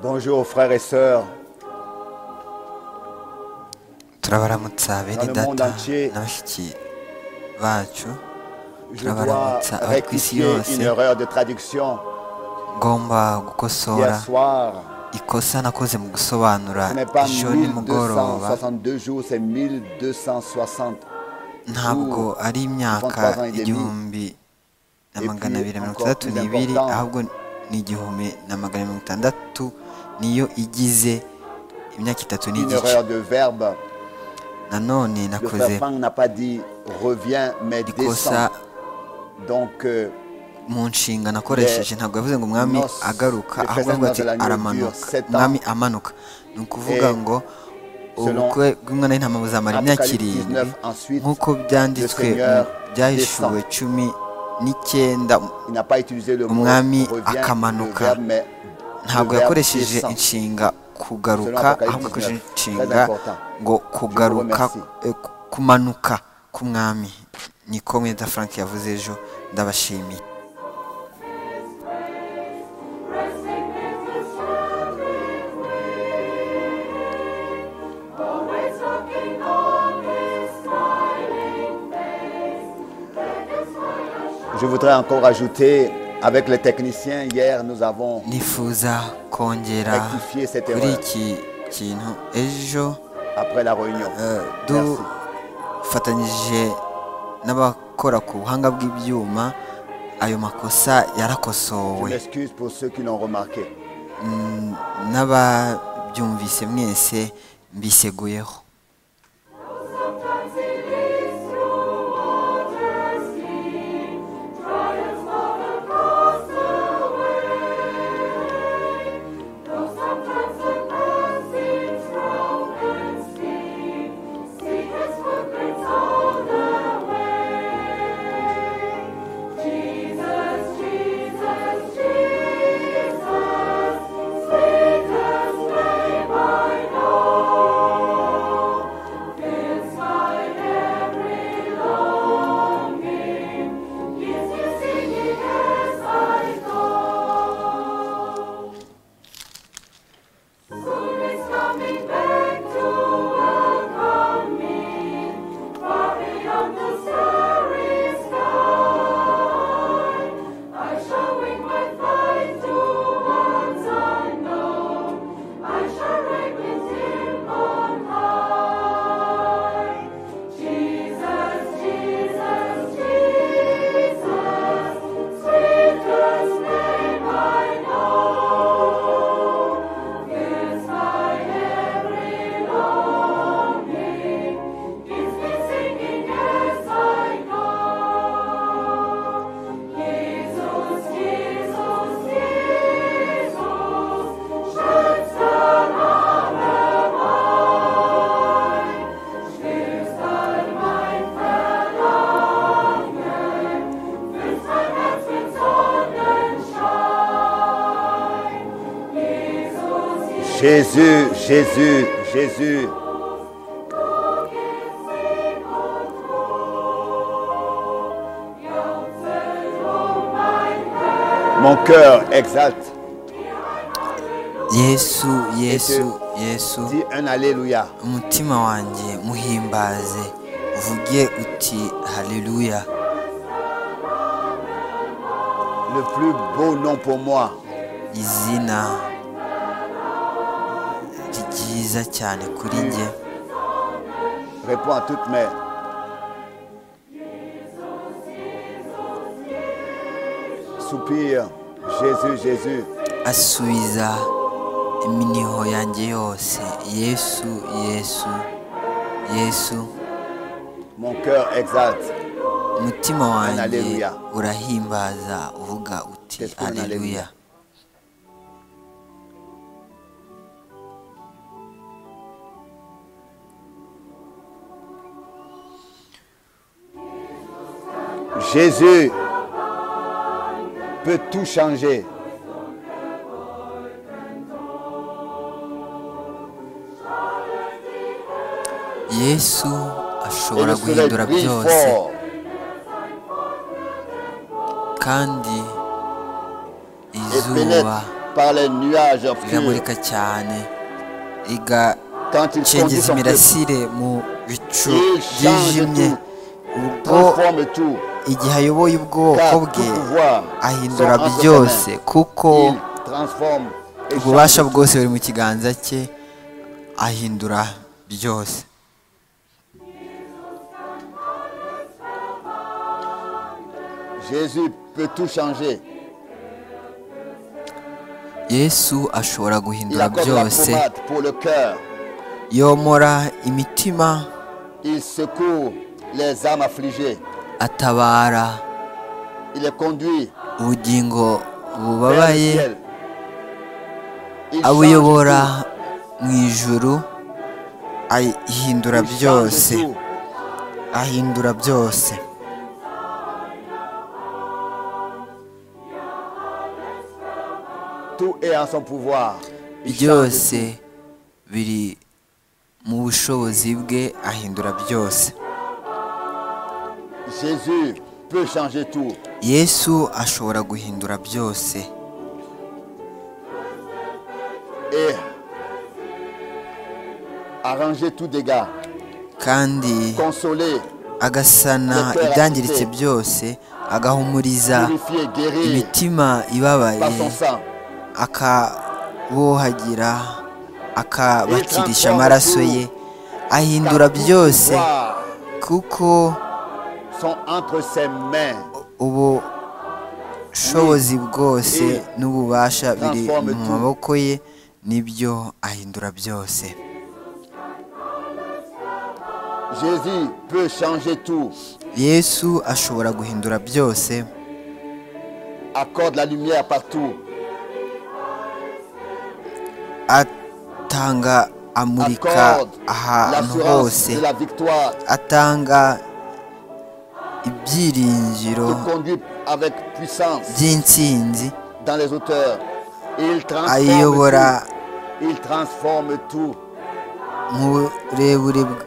Bonjour frères et sœurs turabaramutsa bene Dans le monde data entier, na bashiki bacu Je dois turabaramutsa abari ku isi rectifier yose une erreur de traduction. ngomba gukosora Hier soir, ikosa nakoze mu gusobanura ce n'est pas ijoro nimugoroba 1262 jours, c'est 1260. ntabwo ari vingt-trois imyaka ans et demi. igihumbi na Et magana puis, abiri mirongo encore itandatu plus n'ibiri important. ahubwo ni igihumbi na magana mirongo itandatu niyo igize imyaka itatu Une n'igice erreur de verbe. nanone Le nakoze frère Franck n'a pas dit reviens, mais descends. ikosa Donc, euh, mu nshinga nakoresheje ntabwo yavuze ngo umwami Nos- agaruka les ahubwo yavuze ati présents de la nourriture, aramanuka sept ans. umwami amanuka ni ukuvuga Et ngo selon ubukwe bw'umwana w'intama buzamara imyaka Apocalypse irindwi 19, ensuite, nk'uko byanditswe le Seigneur mu byahishuwe cumi n'icyenda il n'a pas utilisé le mot Umwami reviens, le akamanuka. verbe, mais ntabwo le verbe yakoresheje descend. inshinga kugaruka Selon ahubwo Apocalypse yakoresheje 19, inshinga très important. ngo kugaruka remercie. eh, ku- kumanuka k'umwami niko mwenda frank yavuze ejo ndabashimiye Je voudrais encore ajouter, avec les techniciens, hier, nous avons nifuza kongera rectifié cette kuri erreur iki kintu ejo après la réunion. eh, Merci. dufatanyije n'abakora ku buhanga bw'ibyuma ayo makosa Je yarakosowe m'excuse pour ceux qui l'ont remarqué. Mm, n'ababyumvise mwese mbiseguyeho Jésus, Jésus, Jésus. Mon cœur exalte, yesu yesu yesu dit un Alléluia. umutima wanjye muhimbaze uvuge uti haleluya Le plus beau nom pour moi, izina ryiza cyane kuri njye répond à toutes mes soupirs. Jésus, Jésus. asubiza iminiho yanjye yose yesu yesu yesu Mon cœur exalte. umutima wanjye Haleluya. urahimbaza uvuga uti Let's go, haleluya haleluya. Jésus peut tout changer. yesu Et ashobora le soleil guhindura brille byose fort. kandi pénètre izuba par les nuages obscurs. riramurika cyane rigacengeza Quand il conduit son peuple, imirasire mu bicu Il byijimye change ubwo transforme tout, igihe ayoboye car ubwoko tout bwe pouvoir sont ahindura en ses byose mains. kuko Il transforme et ububasha change. bwose buri mu kiganza cye ahindura byose Jésus peut tout changer. yesu ashobora Il guhindura accorde la byose pommade pour le cœur. yomora imitima Il secourt les âmes affligées. atabara Il les conduit ubugingo vers le bubabaye ciel. Il abuyobora change mu ijuru ahindura tout. Il byose change tout. ahindura byose Tout est en son pouvoir. Il change byose tout. biri mu bushobozi bwe ahindura byose Jésus peut changer tout. yesu ashobora guhindura byose et arranger tout dégât, kandi consoler, agasana ibyangiritse byose agahumuriza purifier, guérir imitima par son ibabaye sang. akabohagira akabakirisha amaraso ye ahindura Car tout byose pouvoir kuko sont entre ses mains. ubushobozi bwose n'ububasha biri mu maboko ye nibyo ahindura byose Jésus peut changer tout. yesu ashobora guhindura byose Accorde la lumière partout. atanga amurika Accorde ahantu l'assurance de hose la victoire. atanga Te ibyiringiro conduit avec puissance by'intsinzi dans les hauteurs. Il transforme ayobora tout. Il transforme tout. mu burebure bw-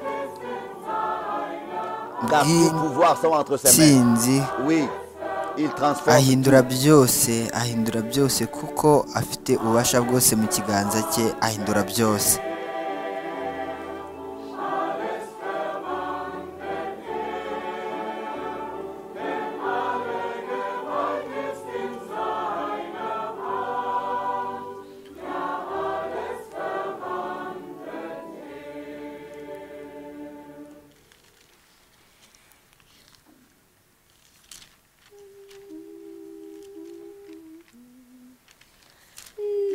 Car tout pouvoir sont entre ses mains. bw'intsinzi Oui, il transforme ahindura byose ahindura byose kuko afite ububasha bwose mu kiganza cye ahindura byose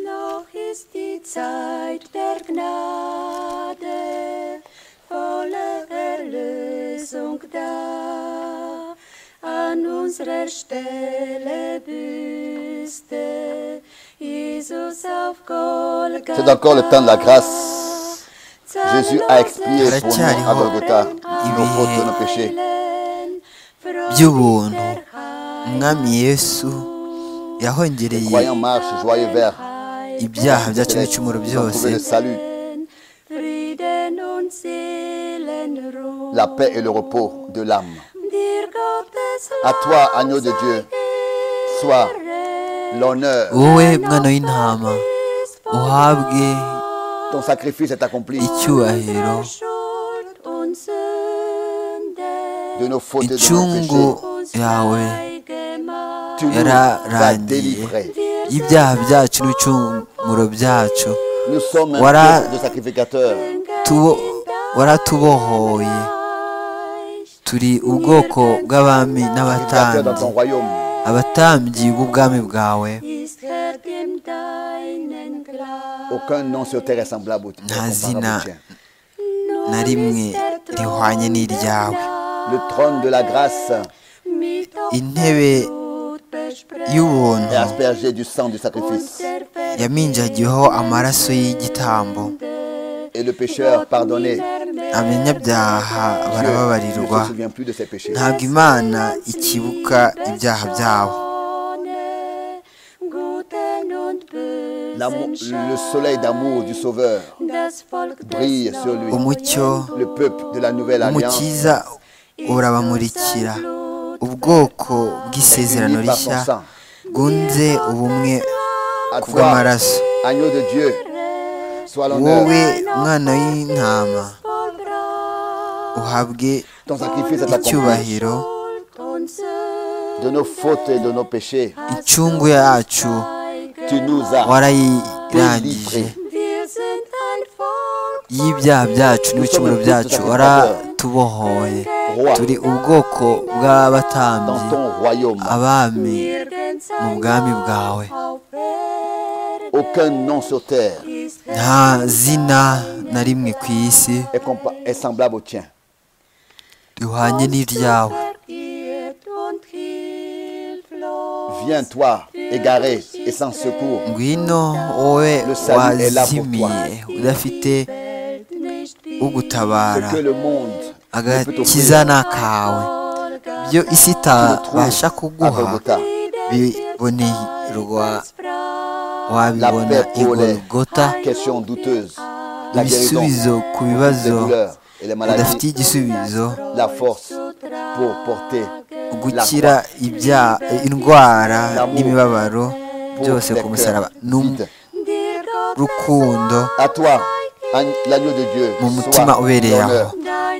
Noch ist die Zeit der Gnade, volle Erlösung da. An unserer Stelle büßte Jesus auf Golgatha. C'est encore le temps de la grâce. Jésus a expié Haracyariho pour nous à Golgotha nos ibihe fautes, nos péchés. by'ubuntu umwami yesu Les yahongereye croyants marchent joyeux vers ibyaha byacu les- n'ibicumuro ils ont byose trouvé le salut, Frieden und Seelenruhe. la paix et le repos de l'âme. Dir Gottes À toi, agneau de Dieu, soit l'honneur. wowe mwana w'intama uhabwe Ton sacrifice est accompli icyubahiro Schuld und Sünde de nos fautes et de nos Icyungu péchés. uns yawe frei gemacht. Tu nous as yararangiye délivrés. y'ibyaha byacu n'ibicumuro byacu Nous sommes un Voilà. peuple de sacrificateurs. Tubo- waratubohoye turi ubwoko bw'abami Sacrificateurs dans ton n'abatambyi royaume. abatambyi b'ubwami bwawe Ist Herr deinen Glanz. Aucun nom sur terre est semblable au au comparable Nazina. au tien. na rimwe rihwanye n'iryawe Le trône de la grâce intebe est y'ubuntu aspergée du sang du sacrifice. yaminjagiyeho amaraso y'igitambo Et le pécheur pardonné abanyabyaha Dieu barababarirwa ne se souvient plus de ses péchés. ntabwo imana ikibuka ibyaha byabo L'amour- Le soleil d'amour du Sauveur, brille brille sur sur lui. lui. umucyo le peuple de la nouvelle alliance, umukiza urabamurikira ubwoko bw'isezerano rishya bwunze ubumwe à toi, kubw'amaraso agneau de Dieu, soit l'honneur. wowe mwana w'intama uhabwe Ton sacrifice est accompli icyubahiro de nos fautes et de nos péchés. incungu yacu Tu nous as warayirangije délivrés. y'ibyaha byacu n'ibicumuro byacu waratubohoye Roi, turi ubwoko dans bw'abatambyi ton royaume, abami mu bwami bwawe aucun nom sur terre nta zina na rimwe ku isi est, compa- est semblable au tien. rihwanye n'iryawe Viens, toi, égaré et sans secours, ngwino wowe Le salut est là pour wazimiye udafite ce ugutabara que le monde ne peut t'offrir agakiza ni akawe ibyo isi itabasha à kuguha Golgotha. bibonerwa wabibona La paix pour les igorogota Question douteuse, la ibisubizo guérison, ku les bibazo douleurs et les udafitiye maladies, igisubizo la force pour porter la gukira croix. ibya- indwara n'imibabaro byose ku musaraba ni Vite. urukundo À toi, an- l'agneau de Dieu, mu soit mutima ubereye aho l'honneur.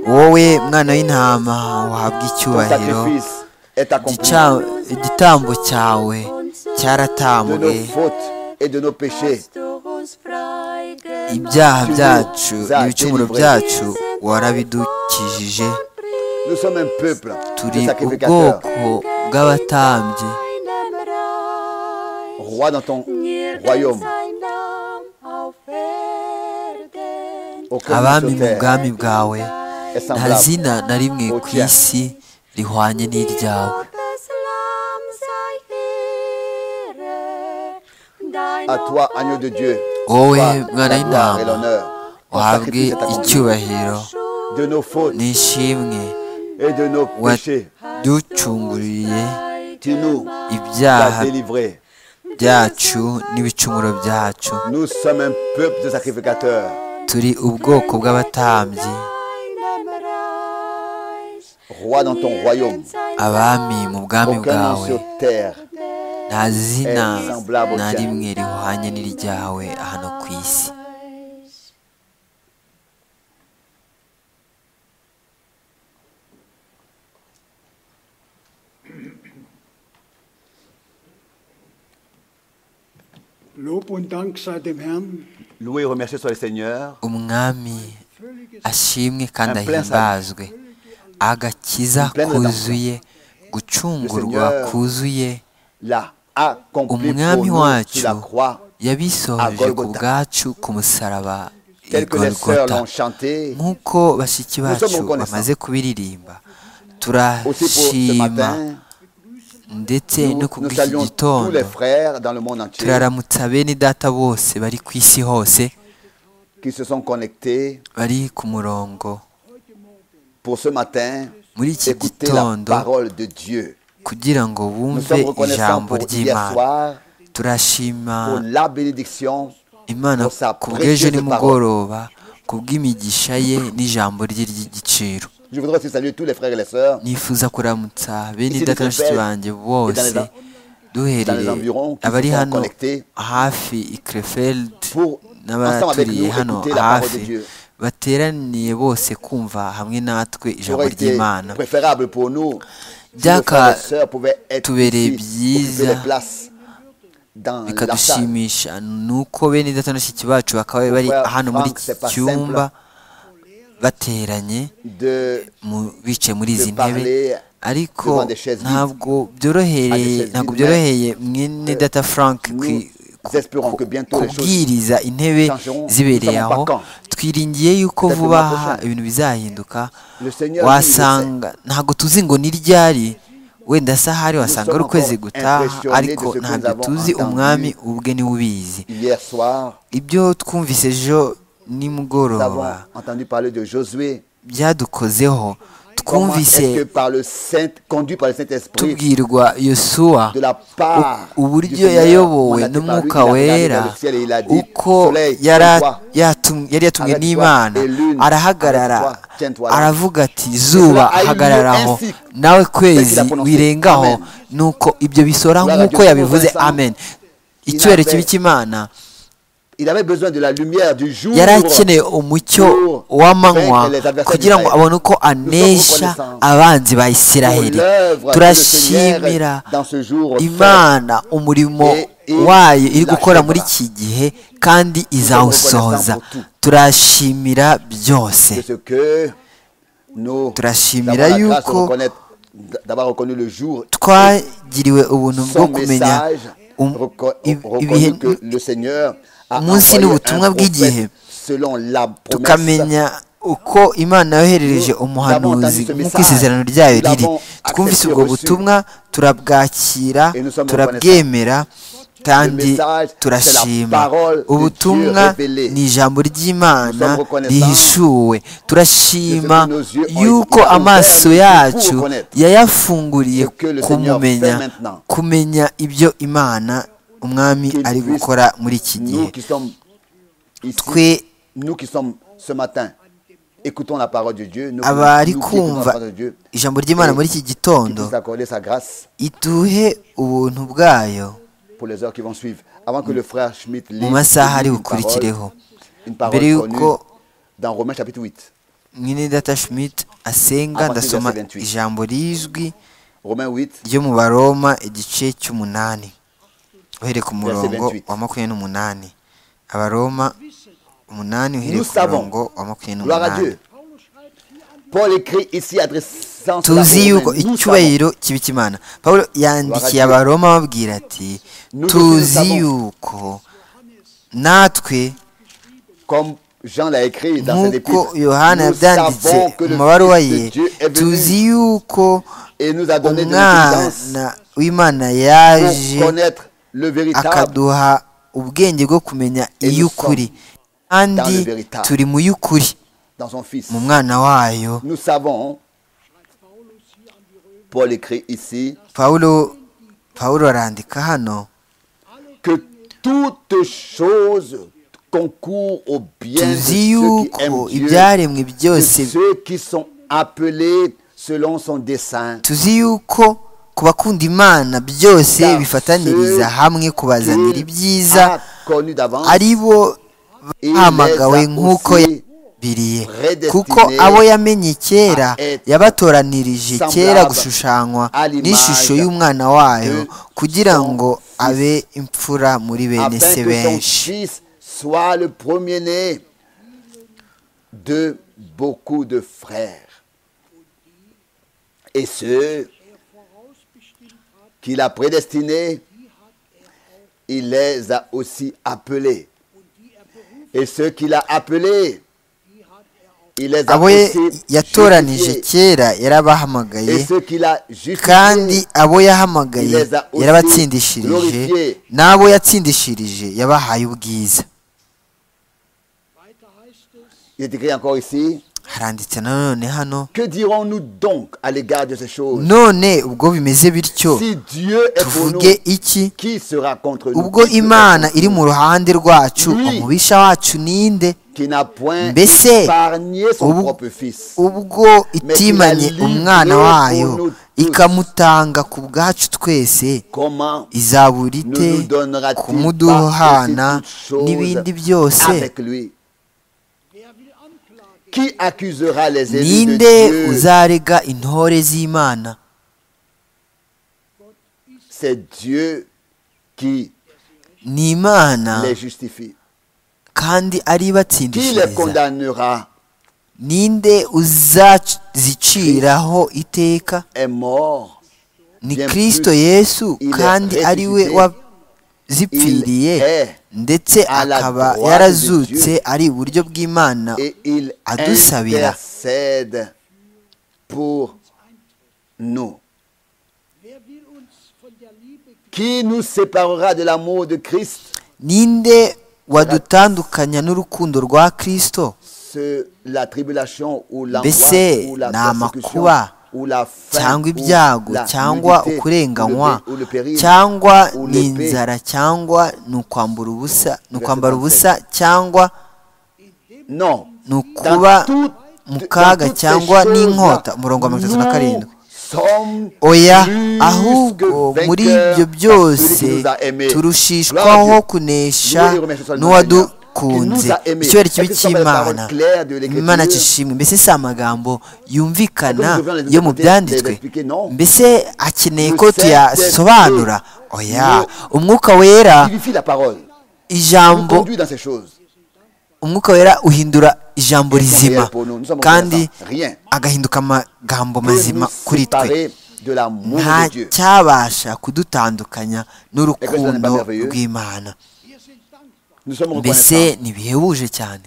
wowe mwana w'intama wahabwa Ton icyubahiro sacrifice est accompli Igica- igitambo cyawe de cyaratambwe nos fautes et de nos péchés. ibyaha byacu n'ibicumuro byacu warabidukijije Nous sommes un peuple turi de sacrificateurs. ubwoko bw'abatambyi Roi dans ton royaume, aucun nom abami sur mu terre bwami bwawe est nta semblable. zina na rimwe ku isi rihwanye n'iryawe À toi, agneau de Dieu, wowe soit la gloire mwana et w'intama l'honneur. Ton wahabwe sacrifice est accompli icyubahiro de nos fautes n'ishimwe et de nos péchés. waducunguriye Tu nous ibyaha as délivrés. byacu n'ibicumuro byacu Nous sommes un peuple de sacrificateurs. turi ubwoko bw'abatambyi Roi dans ton royaume, abami mu aucun bwami nom bwawe sur terre nta zina est semblable au na tien. rimwe rihwanye n'iryawe hano ku isi Lob und Dank sei dem Herrn. Loué et remercié soit le Seigneur. umwami Völliges ashimwe kandi Amen. ahimbazwe agakiza Amen. kuzuye gucungurwa Seigneur kuzuye l'a accompli pour umwami nous sur la wacu croix. yabisohoje ku Golgotha. bwacu ku musaraba i Tel que les sœurs golgota l'ont chanté, nk'uko bashiki sommes bacu reconnaissants. bamaze kubiririmba aussi pour ce turashima matin, ndetse nous, no ku nous bw'iki saluons tous gitondo les frères dans le monde entier turaramutsa bene data bose bari ku isi hose qui se sont connectés bari ku murongo pour ce matin muri iki écouter la gitondo parole de Dieu. kugira ngo Nous bumve sommes reconnaissants ijambo pour hier ry'imana soir, turashima pour la bénédiction, imana pour sa ku bw'ejo précieuse parole. nimugoroba ku bw'imigisha ye n'ijambo rye ry'igiciro Je voudrais aussi saluer tous les frères et les sœurs nifuza kuramutsa bene Ici, data na Dr. bashiki Bell, banjye bose dans dans les duhereye environs qui abari se sont hano connectés hafi i krefeld pour ensemble avec n'abaturiye nous hano écouter la parole de hafi Dieu. bateraniye bose kumva hamwe natwe Ça ijambo aurait été ry'imana préférable pour nous si nos frères et byaka sœurs pouvaient être tubere ici, occuper byiza, les places dans la salle. bikadushimisha nuko bene data na bashiki bacu bakaba bari Frère hano muri Frank, iki c'est pas cyumba bateranye De mu- bicaye muri de izi ntebe parler ariko devant des chaises vides. ntabwo byorohereye chaises ntabwo vides, byoroheye mwene euh, data frank kwi- nous espérons que bientôt les choses kubwiriza intebe changeront. zibereye Nous savons aho pas quand. twiringiye yuko Peut-être vuba le mois aha prochain. ibintu bizahinduka Le Seigneur, lui, wasanga ntabwo tuzi ngo ni ryari wenda sahari wasanga sommes ari ukwezi encore gutaha impressionnés ariko de ce que nous ntabwo avons tuzi entendu. umwami ubwe niwe ubizi hier soir, ibyo twumvise ejo nous avons nimugoroba entendu parler de Josué. byadukozeho Comment twumvise est-ce que par le Saint, conduit par le Saint-Esprit, tubwirwa yosuwa de la part u- du uburyo Seigneur, yayobowe mandaté par lui, n'umwuka il a regardé wera vers le ciel et il a dit, uko Soleil, yari a- toi, yatum- yari yatumwe Avec toi, n'imana et lune, arahagarara avec toi, tiens-toi là. aravuga ati zuba a eu lieu hagararaho ainsi. nawe kwezi qu'il a prononcé. wirengaho Amen. nuko ibyo bisora Gloire à nk'uko Dieu. yabivuze Vincent. amen icyubahiro kibika imana Il avait besoin de la lumière du jour. yari akeneye umucyo w'amanywa kugira ngo abone uko anesha abanzi ba isiraheli turashimira imana umurimo wayo iri gukora muri iki gihe kandi izawusohoza turashimira byose De ce que nous Turashimira avons la grâce yuko de reconnaître- d'avoir reconnu le jour. twagiriwe ubuntu bwo Son kumenya message um- reco- i- reconnu ibihe que le Seigneur a umunsi envoyé un n'ubutumwa bw'igihe. prophète selon la promesse. tukamenya uko imana yohereje umuhanuzi nk'uko isezerano ryayo riri twumvise ubwo butumwa turabwakira turabwemera kandi turashima ubutumwa ni ijambo ry'imana rihishuwe turashima yuko amaso yacu yayafunguriye kumumenya kumenya ibyo imana umwami qu'il ari puisse, gukora muri iki Nous gihe qui sommes ici, twe nous qui sommes ce matin, écoutons la parole de Dieu. Nous, abari nous qui écoutons la kumva parole de Dieu. ijambo ry'imana muri iki gitondo Nous accorder sa grâce iduhe ubuntu bwayo pour les heures qui vont suivre. Avant que le frère Schmidt lise mu masaha ari une bukurikireho parole, une parole mbere connue y'uko dans Romains chapitre 8. mwene data schmidt asenga ndasoma ijambo rizwi Romains 8, ryo mu baroma igice cy'umunani uhereye ku murongo 28. wa makumyabiri n'umunani abaroma umunani uhereye Nous ku savons. murongo wa makumyabiri gloire à n'umunani Dieu. Paul écrit ici adressant cela aux tuzi yuko Romains. Nous savons. icyubahiro kibika imana paul yandikiye Dieu. abaroma babwira ati Nous tous tuzi savons. yuko natwe Comme Jean l'a écrit dans ses nk'uko épîtres, yohana nous yabyanditse savons que mu le mabaruwa Fils ye de Dieu est tuzi venu yuko et nous a donné de l'intelligence umwana w'imana pour yaje connaître le véritable. akaduha ubwenge bwo kumenya Et nous iy'ukuri kandi dans le véritable. turi mu y'ukuri dans son Fils. mu mwana wayo Nous savons, Paul écrit ici, pawulo pawulo arandika hano que toutes choses concourent au bien de tuzi ceux qui yuko aiment Dieu, ibyaremwe de byose ceux qui sont appelés selon son dessein. tuzi yuko ku bakunda imana byose Car bifataniriza ceux hamwe kubazanira Dieu ibyiza a connu d'avance, ari bo il bahamagawe les a nk'uko aussi yabiriye predestinés kuko abo yamenye kera à être yabatoranirije semblables kera gushushanywa à l'image n'ishusho y'umwana wayo de kugira son ngo fils. abe imfura muri bene afin se que son benshi Fils soit le premier-né de beaucoup de frères. Et ceux qu'il a prédestinés, il les a aussi appelés. Et ceux qu'il a appelés, il les a abo ye- aussi yatoranije justifiés. kera yarabahamagaye Et ceux qu'il a justifiés, kandi abo yahamagaye Il les a aussi yarabatsindishirije glorifiés. n'abo yatsindishirije yabahaye ubwiza il est écrit encore ici, haranditse nanone hano que dirons-nous donc à l'égard de ces choses none ubwo bimeze bityo Si Dieu est pour nous, tuvuge iki qui sera contre nous ubwo Qui sera imana contre iri mu ruhande rwacu Lui. umubisha wacu ninde nous Qui n'a point Mbese, épargné son ubu- propre fils. ubwo itimanye umwana wayo ikamutanga ku bwacu twese Comment izabura ne ite nous donnera-t-il pas aussi kumuduhana toutes choses n'ibindi byose avec lui Qui accusera les élus de ninde Dieu uzarega intore z'imana C'est Dieu qui ni imana les justifie. kandi ari Qui les batsindishiriza condamnera ninde uzaziciraho iteka est mort. ni Bien kristo plus, yesu il est kandi ari we ressuscité. wazipfiriye Il est ndetse à la akaba droite de yarazutse ari iburyo bw'imana et il adusabira. intercède pour nous. Qui nous séparera de l'amour de Christ ninde wadutandukanya n'urukundo rwa kristo Ce- La tribulation ou Mbese l'angoisse ou la ni persécution amakuba, ou la faim cyangwa ou ibyago la cyangwa nudité, ukurenganywa ou le- ou le péril, cyangwa ou ni l'épée. inzara cyangwa ni ukwambura ubusa ni Verset ukwambara 37. ubusa cyangwa Non. ni ukuba Dans tout- mu kaga dans toutes ces cyangwa choses-là, n'inkota umurongo wa mirongo itatu na nous karindwi oya ahubwo muri ibyo byose turushishwaho kunesha n'uwadukunze icyubahiro kibi cy'imana imana kishimwe mbese si amagambo yumvikana yo mu byanditswe mbese akeneye ko tuyasobanura oya umwuka wera vivifie la parole, nous ijambo conduit dans ces choses. umwuka wera uhindura ijambo Christ est rizima réel pour nous. Nous sommes kandi reconnaissants. Rien agahinduka amagambo peut nous mazima kuri twe séparer de l'amour nta de Dieu. cyabasha kudutandukanya Écoutez, c'est n'urukundo merveilleux. rw'imana Nous sommes reconnaissants mbese ntibihebuje cyane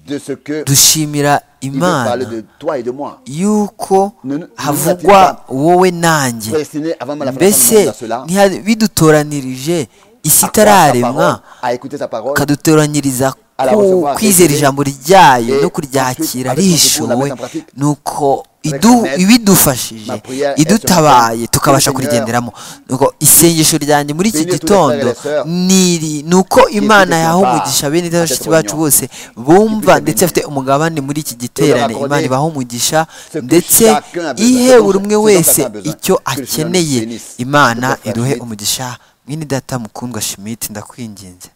de ce que dushimira il veut parler imana de toi et de moi. yuko Nous- nous- havugwa wowe nanjye Prédestiné avant la fondation du monde à mbese cela, ntiha- bidutoranirije isi à croire sa itararemwa parole, à écouter sa parole, kadutoranyiriza Alaba ku- Yehova, kwizera Yehova, ijambo ryayo eh, no kuryakira ensuite, avec son secours, la rishowe mettre en pratique. nuko Avec idu- la mettre, ma ibidufashije prière est sur idutabaye le tukabasha Seigneur. kurigenderamo nuko isengesho ryanjye muri iki Bénis tous les frères gitondo et les sœurs niri ni uko imana écoutent yaha ce umugisha pas, bene à cette bashiki bacu réunion. bose puisse bumva les ndetse bénir. bafite umugabane muri iki leur giterane accorder imana ibaha umugisha ce que ndetse chacun a besoin, ihe ce dont- buri umwe ce dont wese chacun a besoin. icyo Que le Seigneur nous akeneye bénisse. imana Que le frère iduhe Schmidt- umugisha mwene data mukundwa shimiti ndakwinginze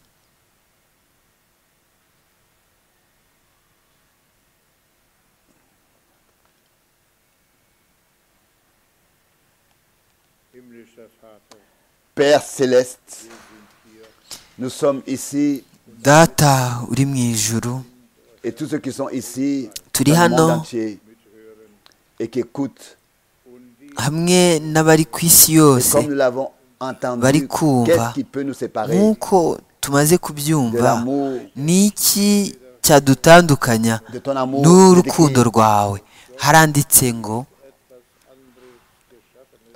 Père céleste, nous sommes ici data uri mu ijuru et tous ceux qui sont ici Turi dans le monde hano. entier et qui écoutent, hamwe n'abari ku isi et yose comme nous l'avons Bari entendu, kumva. qu'est-ce qui peut nous séparer nk'uko tumaze de kubyumva l'amour, ni iki cyadutandukanya de ton amour, de tes n'urukundo rwawe haranditse ngo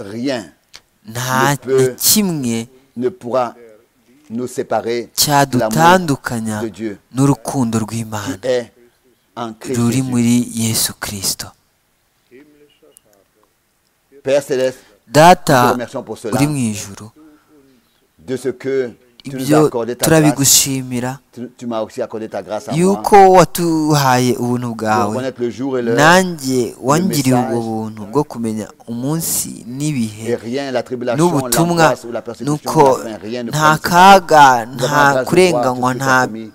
rien nta na kimwe ne pourra nous séparer de l'amour cyadutandukanya de Dieu n'urukundo qui rw'imana est en Christ ruri Jésus. muri yesu kirisito Père céleste, data nous te remercions pour cela, uri mu ijuru de ce que tu nous ibyo as accordé ta grâce. turabigushimira Tu, tu m'as aussi accordé ta grâce à moi yuko watuhaye ubuntu pour bwawe connaître le jour et l'heure nanjye wangiriye ubwo buntu bwo kumenya umunsi n'ibihe et rien, la tribulation, n'ubutumwa l'angoisse ou la persécution, nuko de la faim, rien ne nta pourra nous séparer. kaga Nous avons nta la grâce de kurenganywa voir tout ce que nta tu as promis.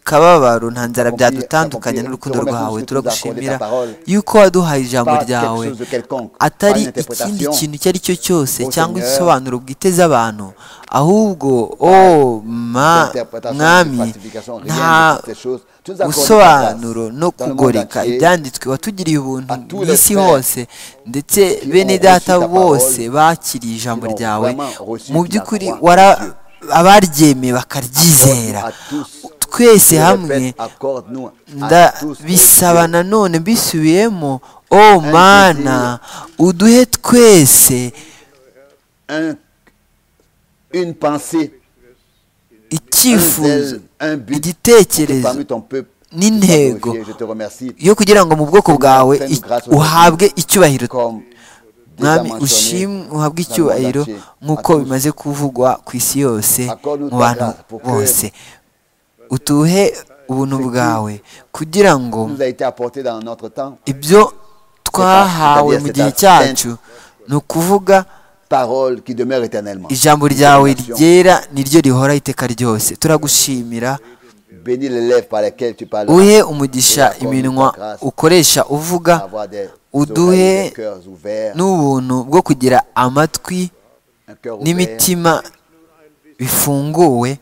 kababaro nta nzara Accompli- byadutandukanya accompli- n'urukundo te remercie rwawe pour ce que turagushimira tu nous as accordé ta parole. yuko waduhaye ijambo Pas quelque ryawe chose de quelconque, pas atari une ikindi interprétation. kintu icyo ari cyo cyose Oh cyangwa Seigneur, isobanuro bwiteze abantu ahubwo o ma d'interprétation, de mwami falsification, rien de nta toutes ces choses. Tu nous accordes busobanuro ta grâce no dans le monde kugoreka entier. ibyanditswe watugiriye ubuntu À tous les bw'isi frères hose ndetse ont bene reçu data ta bose parole, bakiriye ijambo qui l'ont ryawe vraiment reçu mu de la by'ukuri croix de wara Dieu. abaryemeye bakaryizera À tous. Je twese hamwe répète, accorde-nous à tous, ô ndabisaba Dieu, nanone mbisubiyemo o mana uduhe twese un- une pensée, un icyifuzo zèle, un but que igitekerezo parmi ton peuple, tu sois n'intego glorifié. Je te remercie. yo kugira ngo mu bwoko bwawe i- uhabwe icyubahiro Comme déjà mwami mentionné, ushimwe uhabwe dans le icyubahiro monde entier. nk'uko À tous. bimaze kuvugwa ku isi yose Accorde-nous mu ta bantu grâce pour que bose utuhe ubuntu bwawe kugira ngo nous a été apporté dans notre temps, ibyo twahawe mu gihe cyacu ni ukuvuga parole qui demeure éternellement. ijambo ryawe ryera niryo rihora iteka ryose turagushimira Bénis les lèvres par lesquelles tu parles. uhe umugisha iminwa ukoresha uvuga Avoir des uduhe oreilles, des cœurs ouverts, n'ubuntu bwo kugira amatwi un cœur ouvert, n'imitima bifunguwe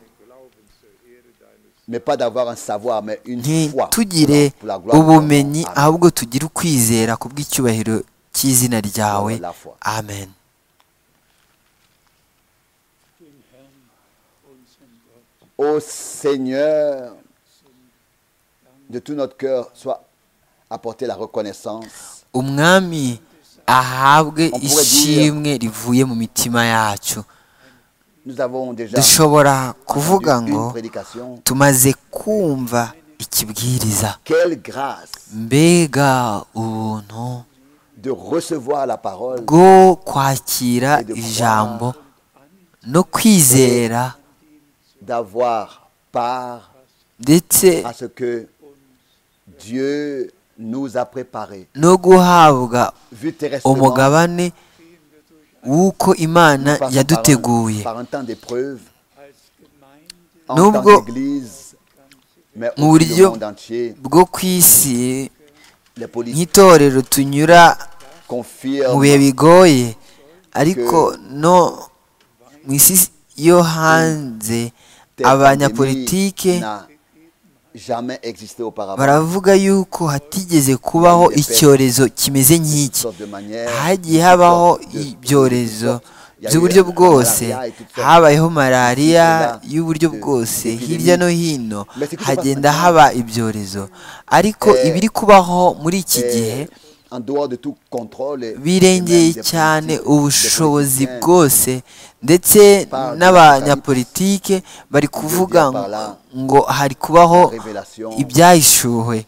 mais pas d'avoir un savoir, mais une foi. ntitugire pour la gloire de ton nom. ubumenyi Amen. ahubwo tugire ukwizera ku bw'icyubahiro cy'izina ryawe amen Ô Seigneur, de tout notre cœur, soit apportée la reconnaissance. umwami ahabwe On pourrait ishimwe rivuye mu mitima yacu Nous avons déjà dushobora kuvuga entendu une ngo prédication. tumaze kumva ikibwiriza Quelle grâce mbega ubuntu de recevoir la parole bwo kwakira ijambo no kwizera d'avoir part ndetse à ce que Dieu nous a préparés. no guhabwa Vu terrestrement, umugabane w'uko imana nous passons yaduteguye par un, par un temps d'épreuve, en Nubwo- tant qu'église, mais mu aussi le buryo monde entier, bwo ku isi les politiques nk'itorero tunyura mu confirment bihe bigoye ariko no mu isi yo hanze telle abanyapolitike pandémie n'a jamais existé auparavant. baravuga yuko hatigeze kubaho icyorezo kimeze nk'iki sorte de manière, hagiye toutes habaho sortes de- ibyorezo toutes sortes. Il y a eu by'uburyo la bwose malaria et toutes sortes. habayeho malariya Cela, y'uburyo de- bwose d'épidémie. hirya no hino Mais c'est que hagenda ça passe haba ibyorezo ariko Eh, ibiri kubaho muri iki Et gihe en dehors de tout contrôle et- birengeye et même des cyane politiques, ubushobozi des politiciens, bwose ndetse Parle de n'abanyapolitike bari kuvuga dire par là ngo hari kubaho la révélation ibyahishuwe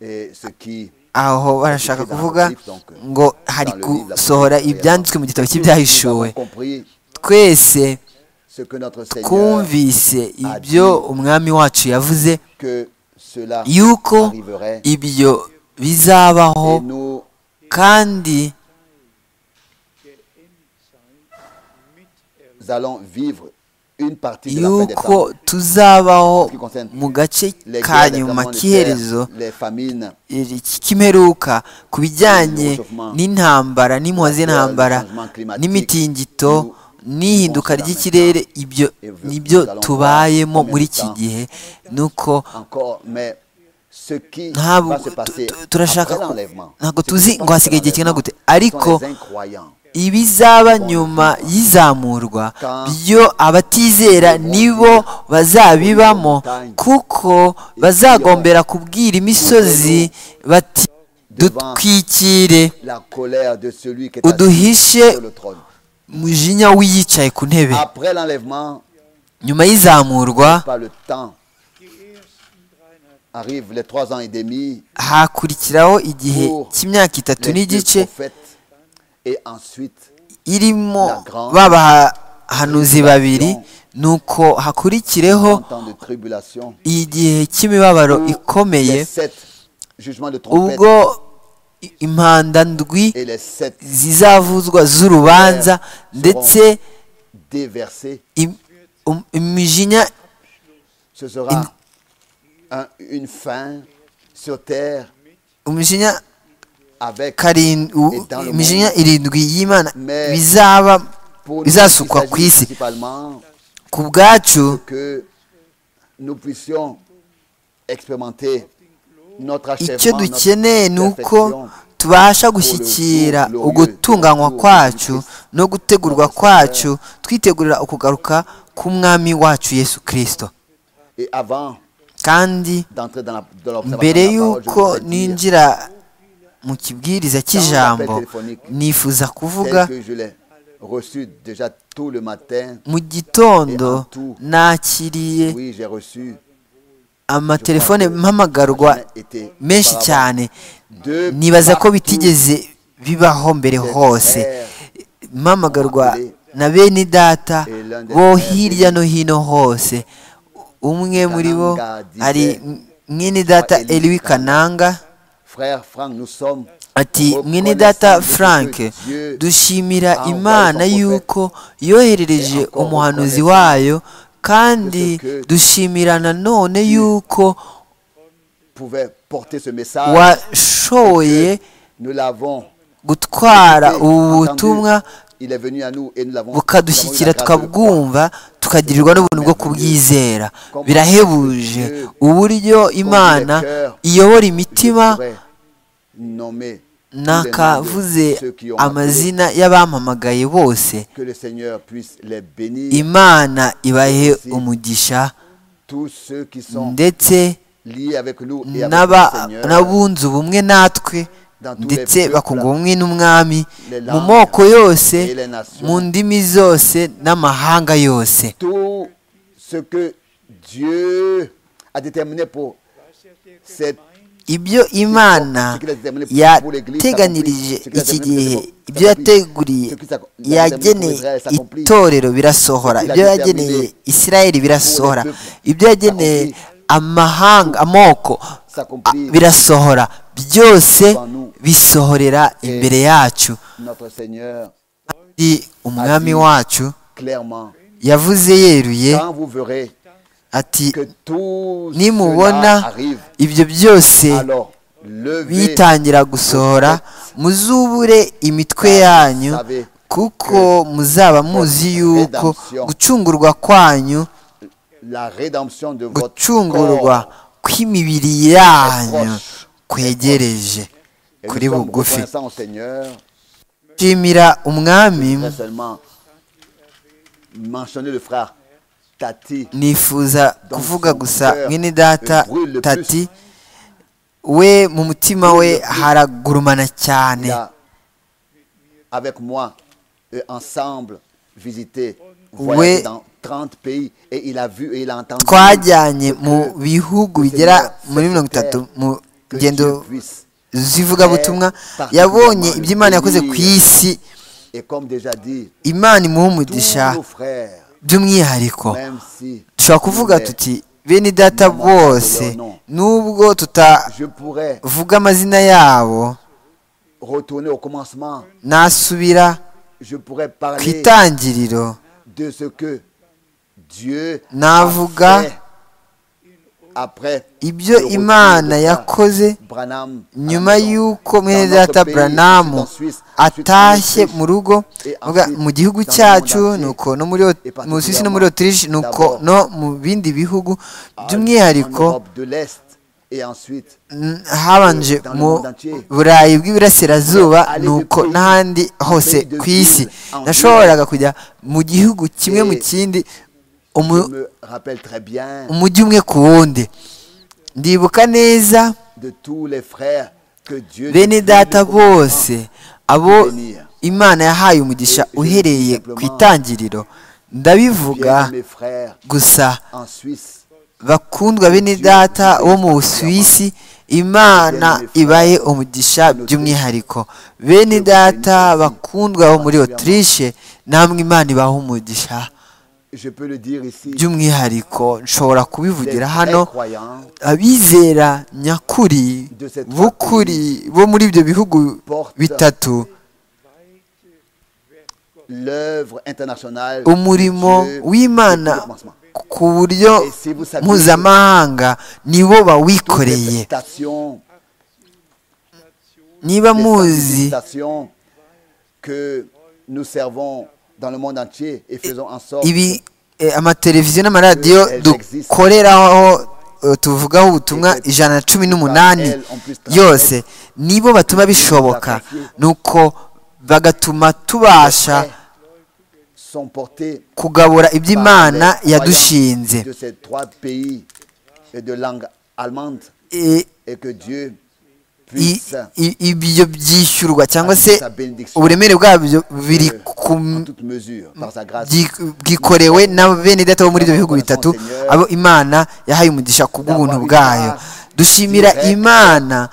et ce qui aho barashaka Dans kuvuga l'Apocalypse, donc, ngo hari dans le livre de gusohora l'Apocalypse, ibyanditswe mu gitabo nous cy'ibyahishuwe avons compris twese ce que notre Seigneur twumvise ibyo umwami wacu yavuze que cela yuko arriverait ibyo bizabaho et nous kandi allons vivre une partie de la fin des yuko temps. tuzabaho mu gace Les ka guerres, les nyuma tremblements de k'iherezo terre, les famines, iri- cy'imperuka ku bijyanye n'intambara n'impuhwe z'intambara n'imitingito n'ihinduka ry'ikirere ibyo nibyo tubayemo muri iki gihe nuko encore, mais ce qui ntabwo va se passer tu- tu- turashaka après ku- l'enlèvement, ntabwo ce qui tuzi se passe ngo hasigaye igihe après kingana gute l'enlèvement, ariko sont les incroyants. ibizaba nyuma y'izamurwa byo abatizera nibo bazabibamo kuko bazagombera kubwira imisozi bati dutwikire La colère de celui qui est assis uduhishe sur le trône. umujinya w'iyicaye ku ntebe Après l'enlèvement, nyuma y'izamurwa par le temps, arrivent les trois ans et demi, hakurikiraho igihe cy'imyaka itatu les deux n'igice prophètes, et ensuite irimo babahanuzi babiri nuko hakurikireho un temps de tribulation. igihe cy'imibabaro ikomeye les sept jugements de trompette ubwo i- impanda ndwi et les sept zizavuzwa z'urubanza ndetse déversés, im- um- imijinya ce sera un- une fin sur terre umujinya avec karin- u- Et dans le imijinya monde. irindwi y'imana Mais bizaba pour nous, il bizasukwa s'agit ku isi principalement ku bwacu que nous puissions expérimenter notre achèvement, icyo notre dukeneye ni uko perfection. tubasha gushyikira ugutunganywa kwacu no gutegurwa kwacu twitegurira ukugaruka k'umwami wacu yesu kirisito Et avant kandi d'entrer dans la dans l'observation mbere de la parole, je y'uko voudrais dire, ninjira mu kibwiriza cy'ijambo nifuza kuvuga tel que je l'ai reçu déjà tout le matin, mu gitondo nakiriye oui, j'ai reçu amatelefone mpamagarwa jamais été menshi auparavant. cyane De nibaza ko partout, bitigeze bibaho mbere des hose frères mpamagarwa na bene data bo hirya no hino hose umwe muri bo ari mwene data Eliwi Kananga Frère Franck, nous sommes ati mwene data Frank dushimira imana yuko yoherereje umuhanuzi wayo kandi dushimira nanone yuko pouvait porter ce message. washoboye Nous l'avons gutwara écouté, ubu entendu. butumwa Il est venu à nous et nous l'avons bukadushyikira nous avons eu la grâce de le croire. tukabwumva tukagirirwa n'ubuntu bwo kubwizera birahebuje uburyo imana iyobora imitima Je pourrais nommer tous les noms de nakavuze ceux qui ont amazina y'abampamagaye bose appelé. Que le Seigneur puisse les bénir. imana ibahe umugisha Tous ceux qui sont ndetse liés avec nous et avec n'aba- le Seigneur. n'abunze ubumwe natwe ndetse bakunga ubumwe n'umwami mu moko yose mu ndimi zose n'amahanga yose tout ce que Dieu a déterminé pour cette ibyo imana yateganyirije iki gihe ibyo yateguriye yageneye itorero birasohora ibyo yageneye isirayeli birasohora ibyo yageneye amahanga amoko a- birasohora byose bisohorera imbere yacu Notre Seigneur, kandi umwami wacu clairement, yavuze yeruye quand vous verrez ati que tout nimubona cela arrive, ibyo byose alors levez bitangira gusohora muzubure imitwe yanyu kuko muzaba muzi yuko gucungurwa kwanyu la rédemption de votre gucungurwa corps. kw'imibiri yanyu kwegereje Et kuri nous sommes bugufi reconnaissants au Seigneur, nshimira umwami pas seulement mentionner le frère Tati, nifuza kuvuga gusa mwene data tati we mu mutima we haragurumana il cyane a, avec moi, euh, ensemble, visité, Ouais. voyagé dans 30 pays, et il a vu et il a entendu twajyanye mu bihugu bigera muri mirongo itatu mu que ngendo Dieu puisse. z'ivugabutumwa yabonye ibyo imana yakoze ku isi Et comme déjà dit, imana imuha tous umugisha nos frères, by'umwihariko même si dushobora kuvuga nous les- tuti bene data bose nubwo tutavuga je pourrais amazina yabo retourner au commencement, nasubira je pourrais ku parler itangiriro de ce que Dieu navuga fait après ibyo le retour imana de yakoze Branham à la nyuma maison. y'uko mwene Dans notre data pays, branamu c'est en Suisse, c'est en atashye Autriche. mu rugo Et vuga, ensuite, mu gihugu dans le cyacu monde entier. nuko no muri Ot- Et particulièrement, mu Suisse no muri Autriche nuko d'abord, no mu bindi bihugu En- by'umwihariko en Europe de l'Est et ensuite n- habanje dans le mu monde entier. burayi bw'iburasirazuba Aller de nuko pays, n'ahandi en hose pays de ku isi ville, en nashoboraga kujya mu gihugu kimwe mu Et kindi je umu- me rappelle très bien umujyi umwe ku wundi ndibuka neza de tous les frères que Dieu depuis bene le data bose abo Venir. imana yahaye umugisha Et je uhereye dis ku simplement, itangiriro ndabivuga bien mes frères gusa en Suisse bakundwa bene Dieu data nous wo mu bénit busuwisi imana Bien-aimés frères, ibahe umugisha nous by'umwihariko bene Dieu vous data bénit aussi, bakundwa bo muri particulièrement. otirishe namwe imana ibahe umugisha je peux le dire ici by'umwihariko nshobora kubivugira les hano vrais croyants abizera nyakuri De ces trois b'ukuri bo muri ibyo bihugu portent bitatu l'œuvre internationale de umurimo Dieu w'imana depuis le commencement. ku buryo Et si vous saviez mpuzamahanga nibo Toutes les bawikoreye félicitations niba les muzi félicitations que nous servons dans le monde entier et faisons en sorte ibi eh, amateleviziyo n'amaradiyo Elles existent. dukoreraho eh, tuvugaho ubutumwa Et que ijana na cumi par n'umunani elles, on puisse travailler. yose nibo batuma bishoboka nuko bagatuma tubasha que sont portés kugabura ibyo par imana les croyants yadushinze de ces trois pays et de langue allemande Eh, et que Dieu i- puisse i- ibyo byishyurwa cyangwa se Sa bénédiction. uburemere bwabyo biri euh, ku en toute mesure par sa grâce byi- bwikorewe n'abenedata bo muri ibyo bihugu bitatu abo imana yahaye umugisha ku bw'ubuntu bwayo dushimira imana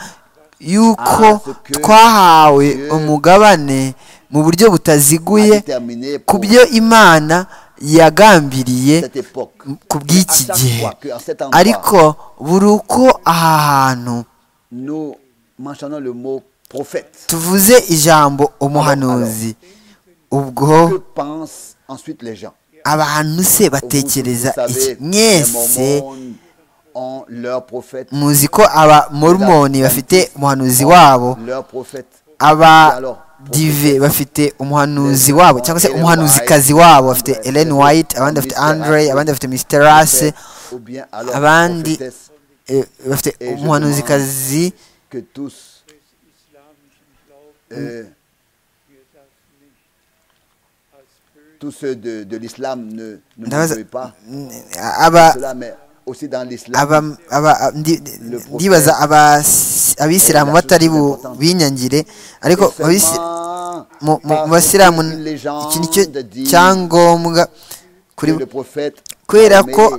yuko twahawe umugabane mu buryo a butaziguye déterminé ku pour byo imana yagambiriye cette époque. ku bw'iki À chaque gihe fois que en cet endroit, ariko buri uko aha hantu Nous mentionnons le mot prophète. tuvuze ijambo umuhanuzi ubwo Que pensent ensuite les gens abantu se Vous, batekereza vous iki savez, les mwese Mormons ont leur prophète. muzi ko abamormoni bafite umuhanuzi wabo Leur prophète. abadive bafite umuhanuzi wabo cyangwa se umuhanuzikazi wabo bafite ellen white abandi bafite andre abandi bafite mr rase Ou bien alors, abandi prophétesse, eh, bafite umuhanuzikazi que tous euh, tous ceux de, de l'islam ne, ne Ndabaza- m'oublient pas aba cela, mais aussi dans l'islam, aba aba ndi- Le prophète ndibaza abas- abisilamu est la batari chose bu- importante. binyangire Et ariko abisi- seulement mu mu- parce mu basilamu qu'une légende iki nicyo dit cyangombwa que kuri le prophète kubera nommé ko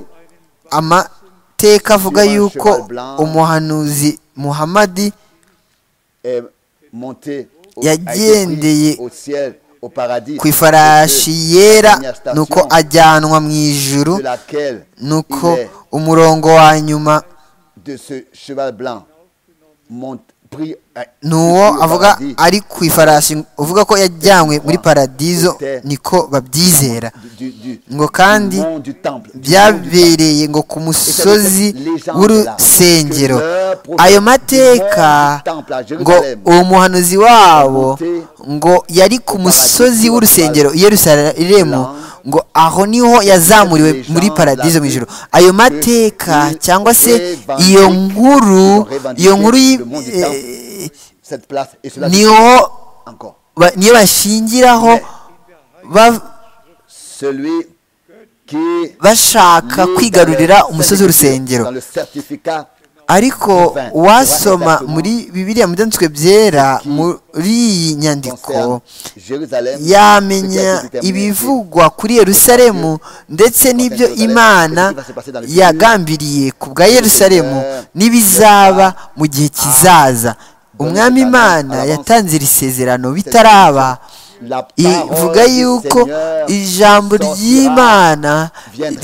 amateka avuga Sur un yuko cheval blanc. umuhanuzi muhamadi est monté au, a été yagendeye pris au ciel au paradis ku Et que ifarashi yera la dernière station nuko ajyanwa mu ijuru de laquelle nuko il est umurongo wa nyuma de ce cheval blanc monte- pris euh, ni uwo au avuga paradis ari ku ifarashi uvuga ko yajyanywe muri paradizo niko babyizera du, du, ngo kandi du mont du temple. du mont du temple. byabereye ngo ku musozi w'urusengero ayo mateka ngo uwo muhanuzi wabo ngo yari ku musozi w'urusengero i yerusalemu ngo aho niho yazamuriwe muri paradizo mu ijoro ayo mateka cyangwa se iyo nkuru iyo nkuru y'i- eh, Cette place et cela niho encore. ba- niyo bashingiraho ba- Celui qui bashaka kwigarurira umusozi w'urusengero Dans le certificat ariko wasoma muri bibiriya mu byanditswe byera muri iyi nyandiko concerne Jérusalem, yamenya ce qui a été déterminé ibivugwa kuri yerusalemu ndetse n'ibyo imana yagambiriye ku bwa yerusalemu n'ibizaba mu gihe kizaza umwami imana yatanze iri sezerano bitaraba ivuga yuko ijambo ry'imana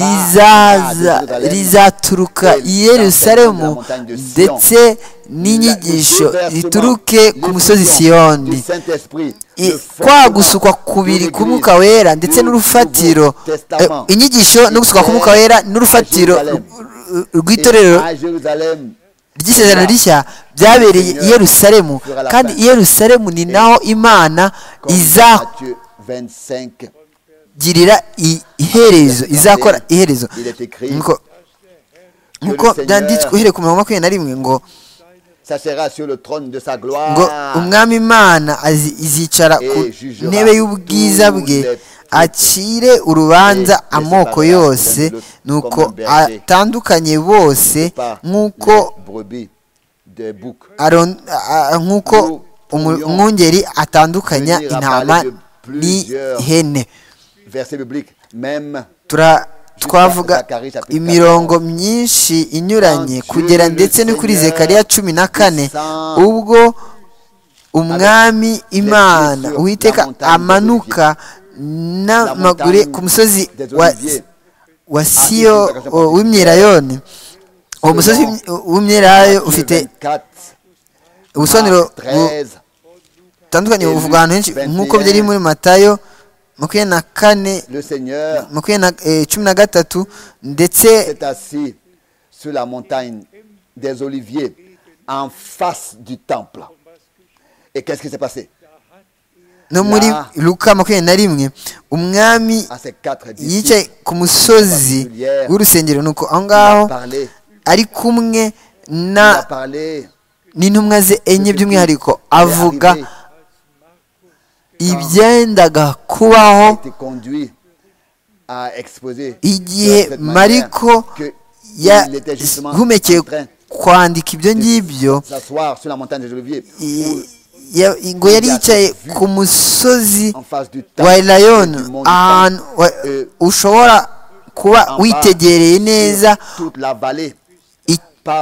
rizaza rizaturuka i yerusalemu ndetse n'inyigisho zituruke ku musozi siyoni I- kwa gusukwa kubiri k'umwuka wera ndetse n'urufatiro eh, inyigisho no gusukwa k'umwuka wera n'urufatiro rw- rw- rw'itorero ry'isezerano rishya byabereye i yerusalemu kandi i yerusalemu ni naho imana izagirira i- iherezo izakora iherezo Nkuko- nkuko byanditswe uhereye ku mirongo makumyabiri na rimwe ngo ngo umwami imana azi- izicara ku ntebe y'ubwiza bwe acire urubanza amoko yose nuko atandukanye bose nk'uko aron- a- a- nk'uko umu- umwungeri atandukanya intama n'ihene Tura- twavuga imirongo myinshi inyuranye kugera ndetse no kuri zekariya cumi na kane ubwo umwami imana uwiteka amanuka n'amaguru ku musozi wa wa siyo w'imyirayoni uwo musozi w'imyirayo ufite ubusobanuro butandukanye buvugwa ahantu henshi nk'uko byari muri matayo makumyabiri na kane Le Seigneur makumyabiri na eh, cumi na gatatu ndetse s'est assis sur la montagne des Oliviers en face du temple. Et qu'est-ce qui s'est passé no muri luka makumyabiri na rimwe umwami à ces quatre yicaye disciples ku musozi w'urusengero nuko aho Il ngaho a parlé, ari kumwe il a na parlé n'intumwa ze enye by'umwihariko avuga ibyendaga a kubaho été conduit à exposer de igihe cette manière mariko que il était justement yahumekeye en train kwandika ibyo ngibyo de s'asseoir sur la montagne des Oliviers i- ya- ngo yari yicaye ku musozi en face du temple wa et du mont elayon du temple, ahantu wa- ushobora kuba witegereye neza toute la vallée i-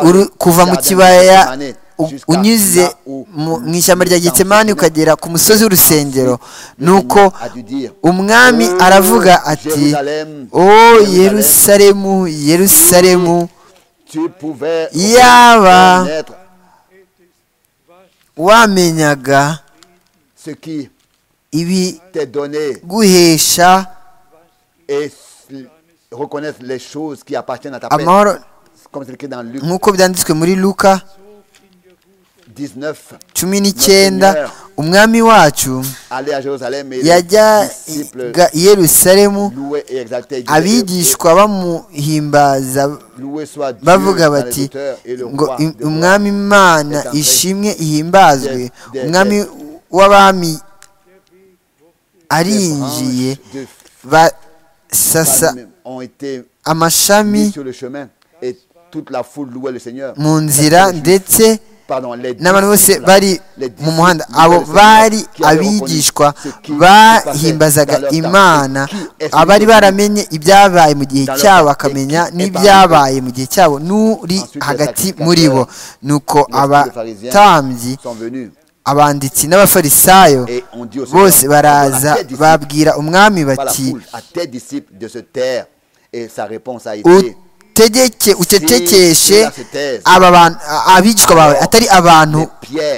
uru- kuva mu kibaya u- unyuze mu mu ishyamba rya getsemani ukagera ku musozi w'urusengero nuko umwami aravuga ati o yerusalemu yerusalemu tu pouvais Yaba. connaître wamenyaga ce qui ibiguhesha t'est donné et s- reconnaître les choses qui appartiennent à ta paix. amahoro Comme c'est écrit dans Luc nk'uko byanditswe muri luka 19, cumi n'icyenda umwami wacu aller à Jérusalem et les disciples yajyaga i yerusalemu louer et exalter Dieu. abigishwa bamuhimbaza Louer soit Dieu bavuga dans les bati hauteurs et le ngo roi "Im- des rois. umwami imana ishimwe ihimbazwe umwami w'abami Les arinjiye branches de basasa palme ont été amashami mises sur le chemin et toute la foule louait le Seigneur. mu nzira Parce que les Juifs- ndetse Pardon, les n'abantu bose disciples, bari les mu disciples muhanda louaient abo le Seigneur bari qui avaient reconnu abigishwa ce qui se passait bahimbazaga dans leur temps. imana Qui est celui abari qui- baramenye ibyabaye mu gihe Dans leur cyabo temps. bakamenya Et qui est n'ibyabaye mu gihe cyabo n'uri Ensuite, les hagati sacrificateurs, muri bo nuko les pharisiens abatambyi sont venus abanditsi n'abafarisayo et ont dit au Seigneur, bose baraza Ordonne à tes disciples, babwira umwami par la bati foule, à tes disciples de se taire. Et sa réponse a été utegeke ucecekeshe cela se taise, aba bantu abigishwa bawe atari abantu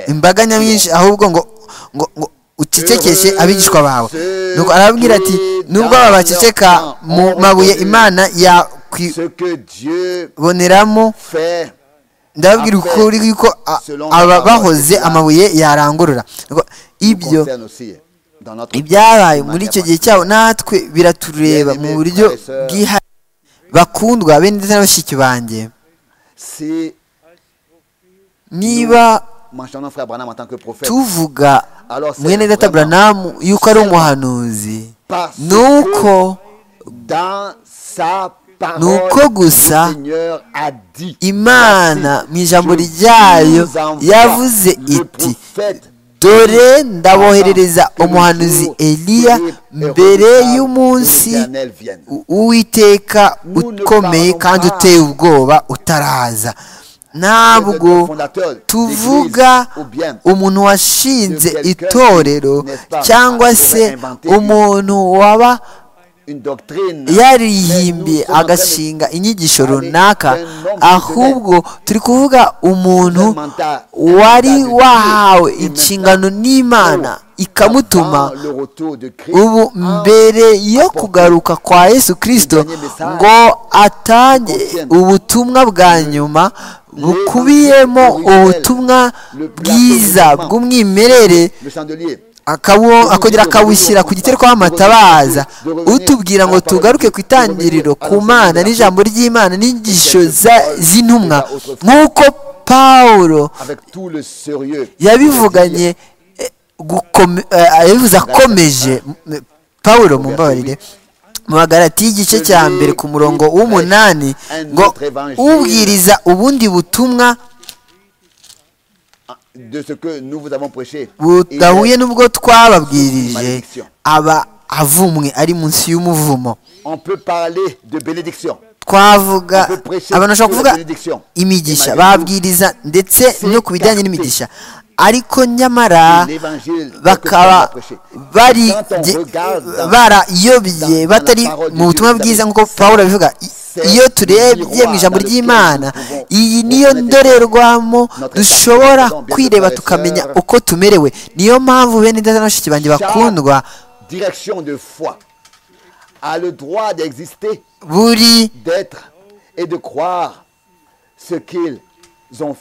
imbaga nyamwinshi ahubwo ngo ngo ngo ucecekeshe abigishwa bawe nuko arababwira ati nubwo aba baceceka mu mabuye imana Dieu yakwiboneramo fait ndababwira ukuri yuko a- aba bahoze amabuye yarangurura Nuko ibyo concerne aussi dans notre ibyabaye de muri manière icyo gihe cyabo natwe biratureba mu buryo bwihariye bakundwa bene ndetse na bashiki banjye particulière. Si niba moi j'en frère Branham en tant que prophète, tuvuga Alors, c'est mwene data vraiment- buranamu yuko ari umuhanuzi parce ni uko que dans sa parole, Nuko gusa, le Seigneur a dit, imana mu ijambo Je ryayo vous envoie yavuze le iti prophète dore ndaboherereza umuhanuzi eliya mbere y'umunsi u- uwiteka ukomeye kandi uteye ubwoba utaraza ntabwo tuvuga umuntu washinze itorero cyangwa se umuntu waba une doctrine. yarihimbiye agashinga inyigisho runaka ahubwo turi kuvuga umuntu wari wahawe inshingano n'imana ikamutuma Avant le retour de Christ, ubu mbere yo kugaruka kwa yesu kirisito ngo atange ubutumwa bwa nyuma bukubiyemo ubutumwa bwiza bw'umwimerere le chandelier. akabu- akongera akawushyira ku gitereko w'amatabaza utubwira ngo tugaruke ku itangiriro ku mana n'ijambo ry'imana n'inyigisho za- z'intumwa nk'uko pawulo avec tout le sérieux. yabivuganye eh, gukome- eh, yabivuze akomeje m- pawulo mumbabarire mu bagarati y'igice cya mbere ku murongo w'umunani ngo ubwiriza ubundi butumwa De ce que nous vous avons prêché. budahuye Il est- n'ubwo twababwirije aba avumwe ari munsi y'umuvumo On peut parler de bénédiction. twavuga abantu bashobora kuvuga imigisha babwiriza ndetse C'est no ku capté. bijyanye n'imigisha ariko nyamara L'évangile que Paul a bakaba prêché. bari Quand on ge- regarde dans- dans barayobye la batari parole mu de butumwa Dieu, bwiza vous nk'uko pawulo abivuga I- c'est iyo le turebye miroir mu ijambo dans lequel ry'imana nous pouvons iyi niyo refléter ndorerwamo notre dushobora esprit, bien kwireba frères et tukamenya sœurs. uko tumerewe niyo mpamvu bene ndetse na bashiki banjye Chaque bakundwa Direction de foi a le droit d'exister, buri d'être et de croire ce qu'ils ont,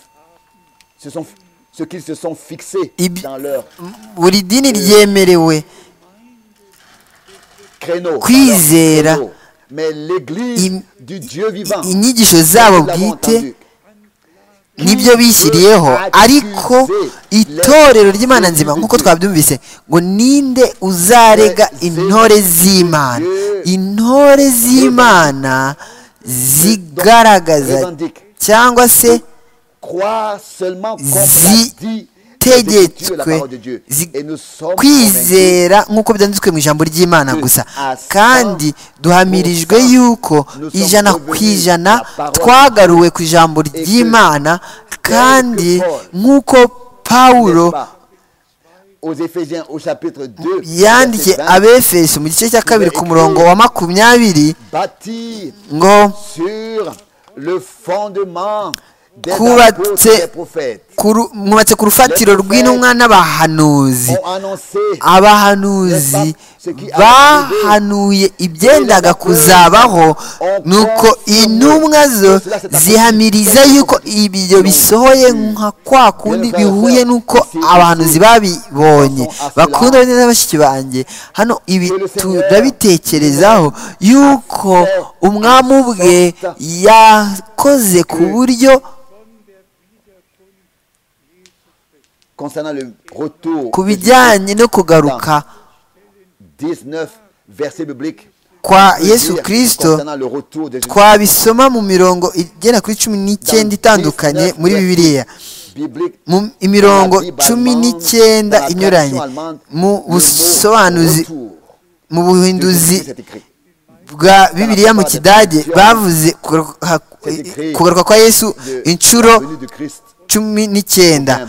ce sont, ce qu'ils se sont fixés Ibi- dans leur buri dini ryemerewe créneau. dans leur Kwizera. credo. Mais l'Église Im- du Dieu vivant, inyigisho zabo nous l'avons bwite entendu. nibyo bishyiriyeho ariko itorero ry'imana nzima nk'uko twabyumvise ngo ninde uzarega intore z'imana intore z'imana zigaragaza cyangwa se croire seulement comme Zi- l'a dit les Écritures, la zitegetswe parole de Dieu. zi- Et nous sommes convaincus kwizera nk'uko byanditswe mu ijambo ry'imana gusa kandi duhamirijwe yuko ijana ku ijana twagaruwe ku ijambo ry'imana kandi nk'uko pawulo n'est-ce pas, aux Éphésiens au chapitre 2, yandikiye verset 20, abefeso mu gice cya kabiri ku murongo wa makumyabiri bâti ngo sur le fondement des Kubatse- apôtres et des prophètes "Kuru- mwubatse ku rufatiro rw'intumwa n'abahanuzi ont annoncé abahanuzi bahanuye ibyendaga kuzabaho nuko intumwa zo zihamiriza yuko ibyo bisohoye nka kwa kundi bihuye nuko abahanuzi babibonye bakunda bene na bashiki banjye hano ibi turabitekerezaho yuko umwami ubwe yakoze ku buryo concernant le retour ku de Jésus. bijyanye no kugaruka 19 versets bibliques kwa veut yesu dire kirisito concernant le retour de Jésus. twabisoma mu mirongo igera kuri cumi Dans n'icyenda itandukanye 19 muri bibiliya biblique, mu imirongo cumi n'icyenda inyuranye mu busobanuzi mu buhinduzi bwa bibiliya mu kidage bavuze kugaruka kugaruka kwa yesu inshuro cumi n'icyenda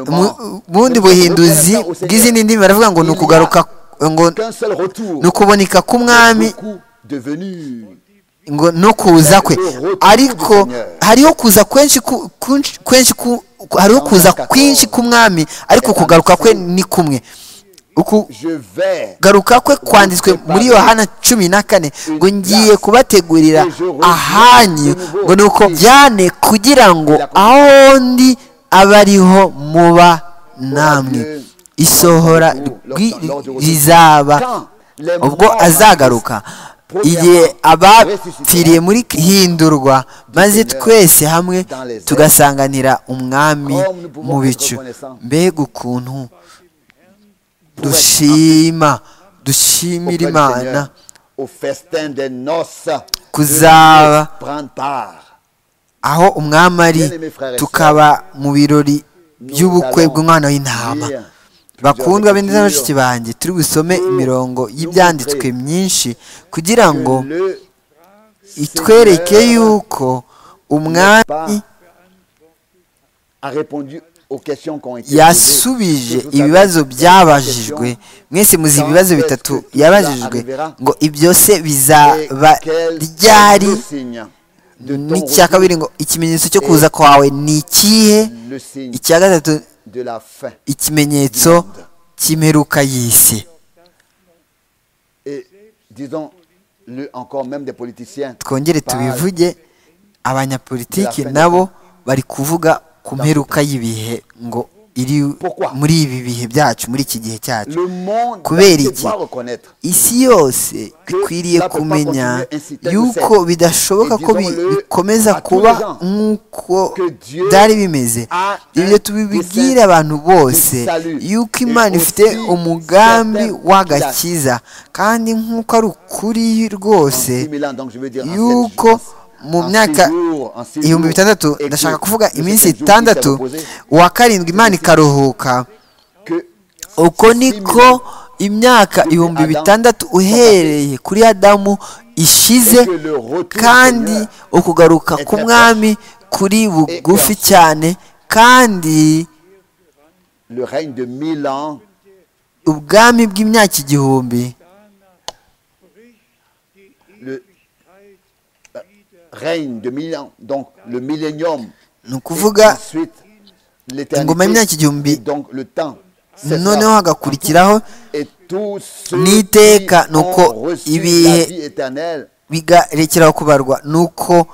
mu bundi buhinduzi bw'izindi ndimi baravuga ngo ni ukugaruka ngo ni ukuboneka k'umwami ngo no kuza kwe ariko hariho kuza kwenshi ku- kunshi- kwenshi ku- hariho kuza kwinshi k'umwami ariko kugaruka kwe ni kumwe Uku- Je vais garuka kwe kwanditswe muri yohana cumi na kane ngo ngiye kubategurira ahanyu ngo ni uko byane kugira ngo aho ndi abe ariho muba namwe isohora rwi- rizaba ubwo azagaruka igihe abapfiriye muri hindurwa maze twese hamwe tugasanganira umwami mu bicu mbega ukuntu dushima auprès du dushimira Seigneur imana au festin des noces. Kuzaba. Je prendre part. aho umwami ari tukaba mu birori by'ubukwe bw'umwana w'intama bakundwa bene na bashiki banjye turi busome imirongo y'ibyanditswe myinshi kugira ngo Que le itwereke yuko umwami a répondu aux questions qui ont été yasubije ibibazo byabajijwe mwese muzi ibibazo bitatu yabajijwe ngo ibyo se bizaba ryari n'icya kabiri ngo ikimenyetso cyo kuza kwawe ni ikihe le signe icya gatatu de la fin. ikimenyetso cy'imperuka y'isi Et disons-le encore, même des politiciens. twongere parlent tubivuge abanyapolitiki nabo bari kuvuga ku mperuka y'ibihe ngo iri muri ibi bihe byacu muri iki gihe cyacu Le monde kubera iki doit reconnaître. isi yose ikwiriye kumenya yuko bidashoboka ko bi- bikomeza kuba nk'uko byari bimeze ibyo tubibwira abantu bose yuko imana ifite umugambi w'agakiza kandi nk'uko ari ukuri En rwose 10 000 ans, donc je veux dire en yuko sept jours, mu en six myaka jours, en six ibihumbi jours, bitandatu et que ndashaka kuvuga le septième iminsi jour, il s'est itandatu reposé, uwa karindwi imana ikaruhuka que uko niko imyaka ibihumbi bitandatu uhereye kuri adamu ishize kandi ukugaruka k'umwami kuri bugufi cyane kandi le règne de mille ans ubwami bw'imyaka igihumbi le euh, règne de mille ans, donc le millénium. ni ukuvuga Ensuite, ingoma y'imyaka l'éternité. igihumbi et Donc le temps. c'est noneho ça. hagakurikiraho Et tous ceux qui n'iteka ni uko ont reçu ibihe la vie éternelle bigarekeraho kubarwa nuko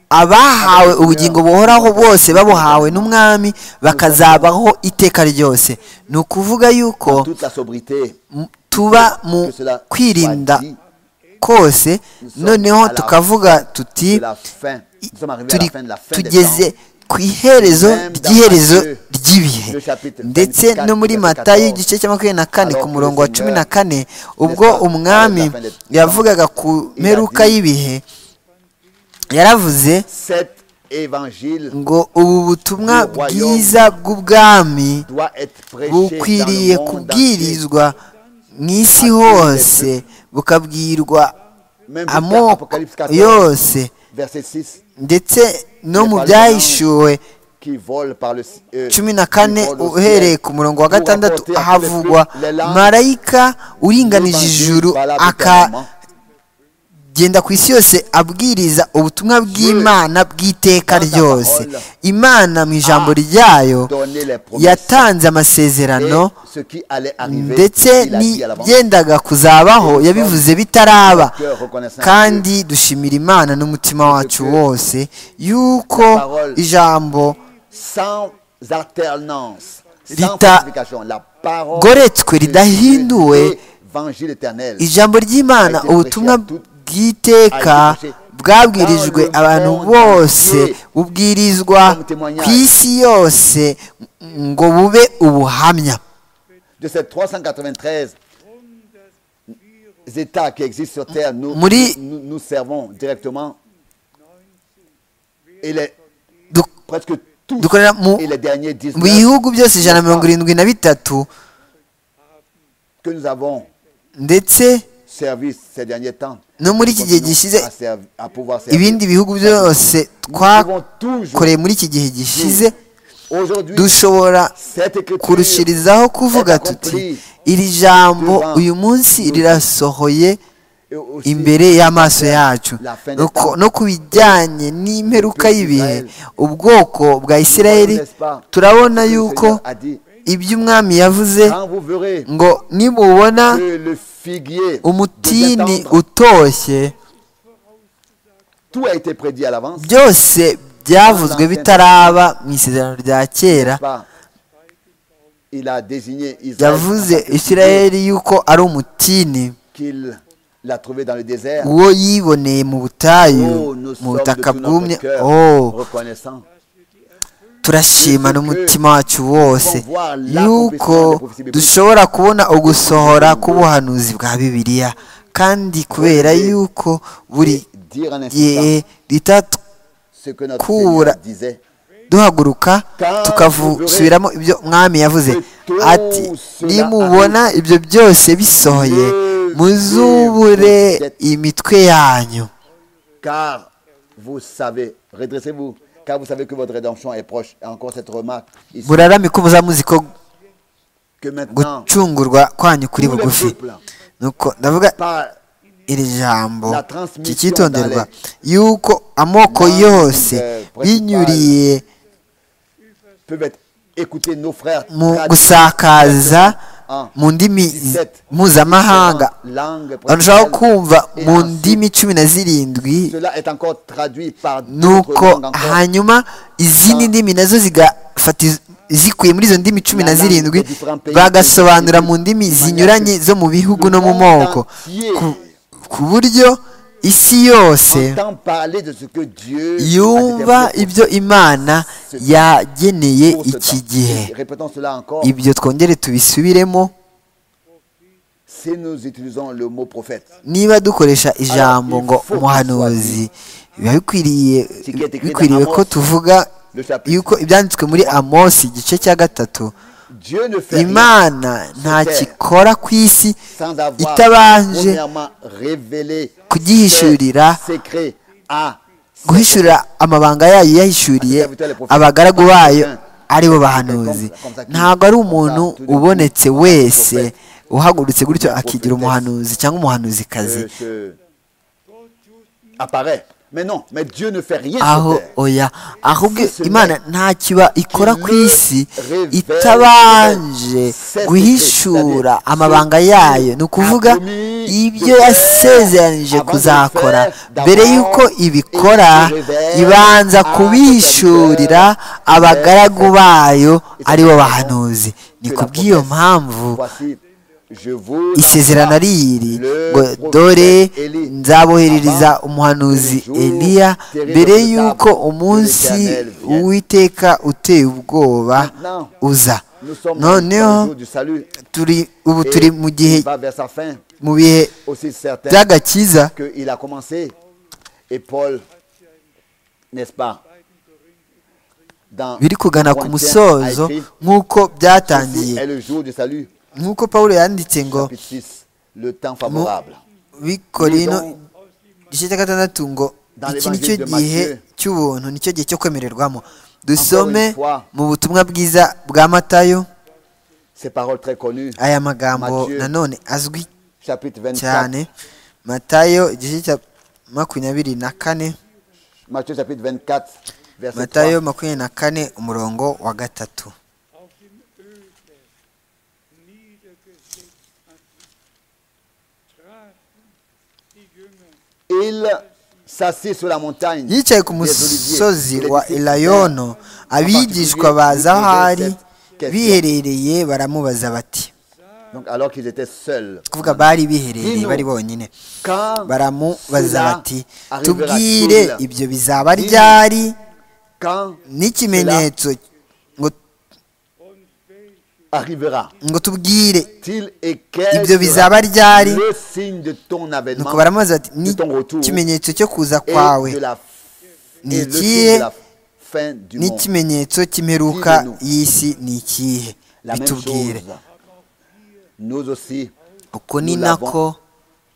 abahawe ubugingo buhoraho bose babuhawe n'umwami bakazabaho iteka ryose ni ukuvuga yuko en toute la sobriété. m- tuba mu Que cela kwirinda soit dit, kose noneho tukavuga tuti de la fin. i- Nous sommes arrivés à la turi- fin de la fin des tugeze temps. ku iherezo ry'iherezo ry'ibihe Le chapitre ndetse 24, no muri verset matayo 14, igice cya makumyabiri na kane alors ku que murongo le wa cumi na Seigneur kane ubwo n'est pas umwami parlé de la fin des temps, yavugaga ku il a mperuka dit, y'ibihe yaravuze Cet évangile ngo ubu butumwa bwiza bw'ubwami doit être prêché dans bukwiriye le monde entier. kubwirizwa mu isi hose bukabwirwa Même jusqu'à amoko Apocalypse 14, yose verset 6, ndetse no mu byahishuwe qui vole par le ci- euh, cumi na qui kane vole au uhereye ciel ku murongo wa pour gatandatu apporter à tous les havugwa peuples, les langues, marayika uringanije ijuru akagenda ku isi yose abwiriza ubutumwa bw'imana bw'iteka ryose imana mu ijambo ryayo donner les promesses. yatanze amasezerano Et ce qui allait arriver, il ndetse a dit à l'avance. n'ibyendaga kuzabaho yabivuze bitaraba kandi dushimira imana n'umutima wacu wose yuko ijambo sans alternance, sans Rita- falsification, la parole goretswe de Dieu, ridahinduwe, l'évangile éternel. ijambo ry'imana ubutumwa bw'iteka bwabwirijwe abantu bose bubwirizwa ku isi yose ngo bube ubuhamya De ces 393 États qui existent sur Terre, nous, Muri- nous, nous servons directement. Et les, Du- presque tous, dukorera mu et les derniers 19 mu bihugu byose ijana na mirongo irindwi na bitatu que nous avons ndetse servi ces derniers temps. no muri iki gihe continuons gishize à serv- à pouvoir servir. ibindi bihugu byose Nous twakoreye muri iki gihe gishize Aujourd'hui, dushobora cette écriture kurushirizaho kuvuga tuti iri jambo uyu munsi rirasohoye imbere y'amaso yacu No ku- no ku bijyanye n'imperuka y'ibihe ubwoko bwa isirayeli turabona yuko iby'umwami yavuze Quand vous verrez ngo nimubona que le figuier umutini des attentes, utoshye tout a été prédit à l'avance, byose byavuzwe bitaraba mu isezerano rya kera n'est-ce pas Il a désigné Israël yavuze en tant que figuier isirayeli yuko ari umutini qu'il l'a trouvé dans le désert. uwo yiboneye mu butayu Oh, nous mu sommes de butaka tout bwumye notre cœur oh reconnaissants. turashima n'umutima wacu wose yuko dushobora kubona ugusohora k'ubuhanuzi bwa bibiliya kandi kubera yuko buri Dire en gihe insistant ce que notre court. Seigneur disait. duhaguruka tukavusubiramo ibyo mwami yavuze ati nimubona ibyo byose bisohoye muzubure imitwe yanyu Car vous savez, redressez-vous, car vous savez que votre rédemption est proche. Et encore cette remarque ici, murarame ko muzamuzi ko que maintenant, gucungurwa kwanyu kuri tous les bugufi peuples, nuko ndavuga par iri jambo La transmission kikitonderwa dans yuko amoko Langue, yose euh, principale. binyuriye peuvent être écoutés nos frères. mu traduits gusakaza en mu ndimi 17 mpuzamahanga différentes langues abantu bashobora principales. kumva Et mu ensuite, ndimi cumi na zirindwi Cela est encore traduit par d'autres nuko langues encore. hanyuma izindi ndimi nazo zigafata iz- izikuye muri izo ndimi cumi na zirindwi bagasobanura mu ndimi zinyuranye zo mu bihugu no mu moko Ku- ku buryo isi yose Entend parler de ce que Dieu yumva a été ibyo imana yageneye pour ce iki temps. gihe Et Répétons cela encore. ibyo twongere tubisubiremo Si nous utilisons le mot prophète, niba dukoresha ijambo ngo umuhanuzi biba bikwiriye bikwiriye ko tuvuga le chapitre, yuko ibyanditswe muri amosi igice cya gatatu Dieu ne fait rien imana nta kikora ku isi sans avoir itabanje premièrement révélé kugihishurira ses secrets à guhishurira amabanga yayo yahishuriye abagaragu bayo ari bo bahanuzi ntabwo ari umuntu ubonetse wese uhagurutse gutyo akigira umuhanuzi cyangwa umuhanuzikazi euh, ce- apparaît. Mais non, mais Dieu ne fait rien aho sur terre. oya ahubwo Si ce imana n'est nta kiba ikora ku isi le itabanje révèle guhishura c'est-à-dire amabanga ce yayo qu'il ni ukuvuga a promis ibyo de faire yasezeranije avant de kuzakora le faire, mbere d'abord, y'uko ibikora il révèle ibanza à kubihishurira Saint-Pierre, abagaragu bayo c'est ari bo la bahanuzi ni que la kubw'iyo promesse. mpamvu Voici, je vous isezerano ari iri ngo dore nzaboherereza umuhanuzi eliya mbere y'uko umunsi uwiteka uteye ubwoba uza Nous sommes noneho dans le jour du salut. turi ubu Et turi mu gihe il va vers sa fin, mu bihe aussi certain by'agakiza qu'il a commencé. Et Paul, n'est-ce pas, dans biri kugana ku Corinthiens musozo a écrit, nk'uko Ceci byatangiye est le jour du salut, nk'uko pawulo yanditse ngo chapitre 6, le temps favorable. bikorino Nous donc, igice cya gatandatu ngo dans iki nicyo l'évangile de gihe Matthieu, cy'ubuntu nicyo gihe cyo kwemererwamo dusome une fois, mu butumwa bwiza bwa matayo Ces paroles très connues, aya magambo Matthieu. nanone azwi chapitre 24, cyane matayo igice cya makumyabiri na kane Matthieu chapitre 24, verset 3. matayo makumyabiri na kane umurongo wa gatatu Il s'assit sur la montagne. yicaye ku des musozi Oliviers. wa Les disciples elayono abigishwa baza aho ari Question. biherereye baramubaza bati vingt-sept, Donc alors qu'ils étaient seuls. kuvuga bari biherereye bari bonyine Quand baramubaza cela bati arrivera-t-il? tubwire ibyo bizaba Dis-nous. ryari Quand n'ikimenyetso ngo arrivera-t-il ngo tubwire et quel Ibyo bizaba sera ryari? le signe de ton avènement nuko baramubaza bati de ton retour n'ikimenyetso cyo kuza et kwawe de la, Ni et le ikihe? signe de la fin du monde n'ikimenyetso cy'imperuka Dis-le-nous. y'isi ni ikihe La même bitubwire chose. Nous aussi, uko ni nous nako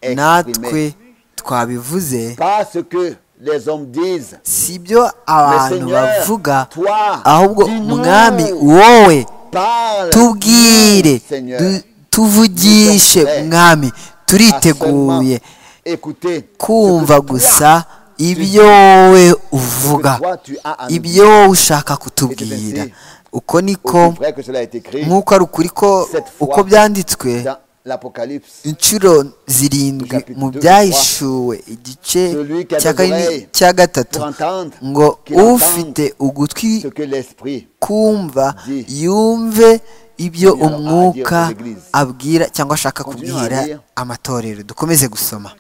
l'avons natwe exprimé. twabivuze pas ce que les hommes disent, si byo abantu Seigneur, bavuga toi, ahubwo dis-nous. mwami wowe parle. tubwire Seigneur. du- tuvugishe Nous sommes prêts mwami turiteguye Écoutez, kumva gusa ibyo we uvuga toi tu as à nous ibyo wowe ushaka kutubwira uko niko aussi vrai que cela a été écrit nk'uko ari ukuri ko uko byanditswe dans l'Apocalypse. inshuro zirindwi mu byahishuwe igice cya kane- cya gatatu Pour entendre, ngo qu'il entende ufite ugutwi ce que l'Esprit kumva Dis. yumve ibyo Seigneur a umwuka à dire aux églises. abwira cyangwa ashaka Continue à kubwira dire. amatorero dukomeze gusoma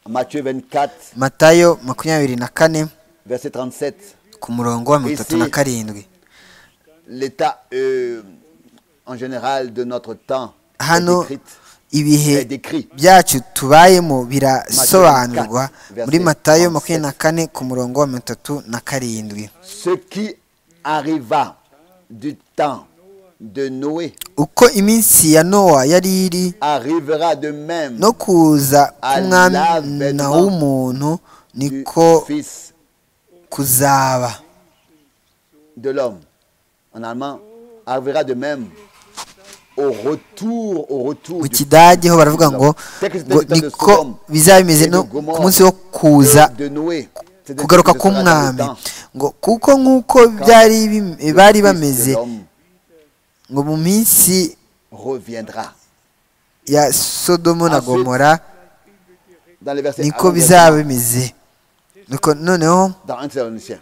Matthieu 24, matayo makumyabiri na kane verset 37. ku murongo wa mirongo itatu na Ici. karindwi L'état euh, en général de notre temps est hano décrit. ibihe est décrit. byacu tubayemo birasobanurwa muri matayo makumyabiri na kane ku murongo wa mirongo itatu na karindwi Ce qui arriva du temps de Noé uko iminsi ya nowa yari iri arrivera de même no kuza k'umwana Alavenant w'umuntu du niko Fils kuzaba de l'homme. En allemand, arrivera de même au retour, au retour mu du kidage ho baravuga ngo ngo niko bizaba bimeze no ku munsi wo kuza de, de Noé. C'est-à-dire kugaruka que ce sera dans le k'umwami temps. ngo kuko nk'uko byari bim- bari bameze ngo mu minsi reviendra. ya sodomo na gomora Dans les versets niko bizaba bimeze Nuko noneho dans 1 Thessaloniciens,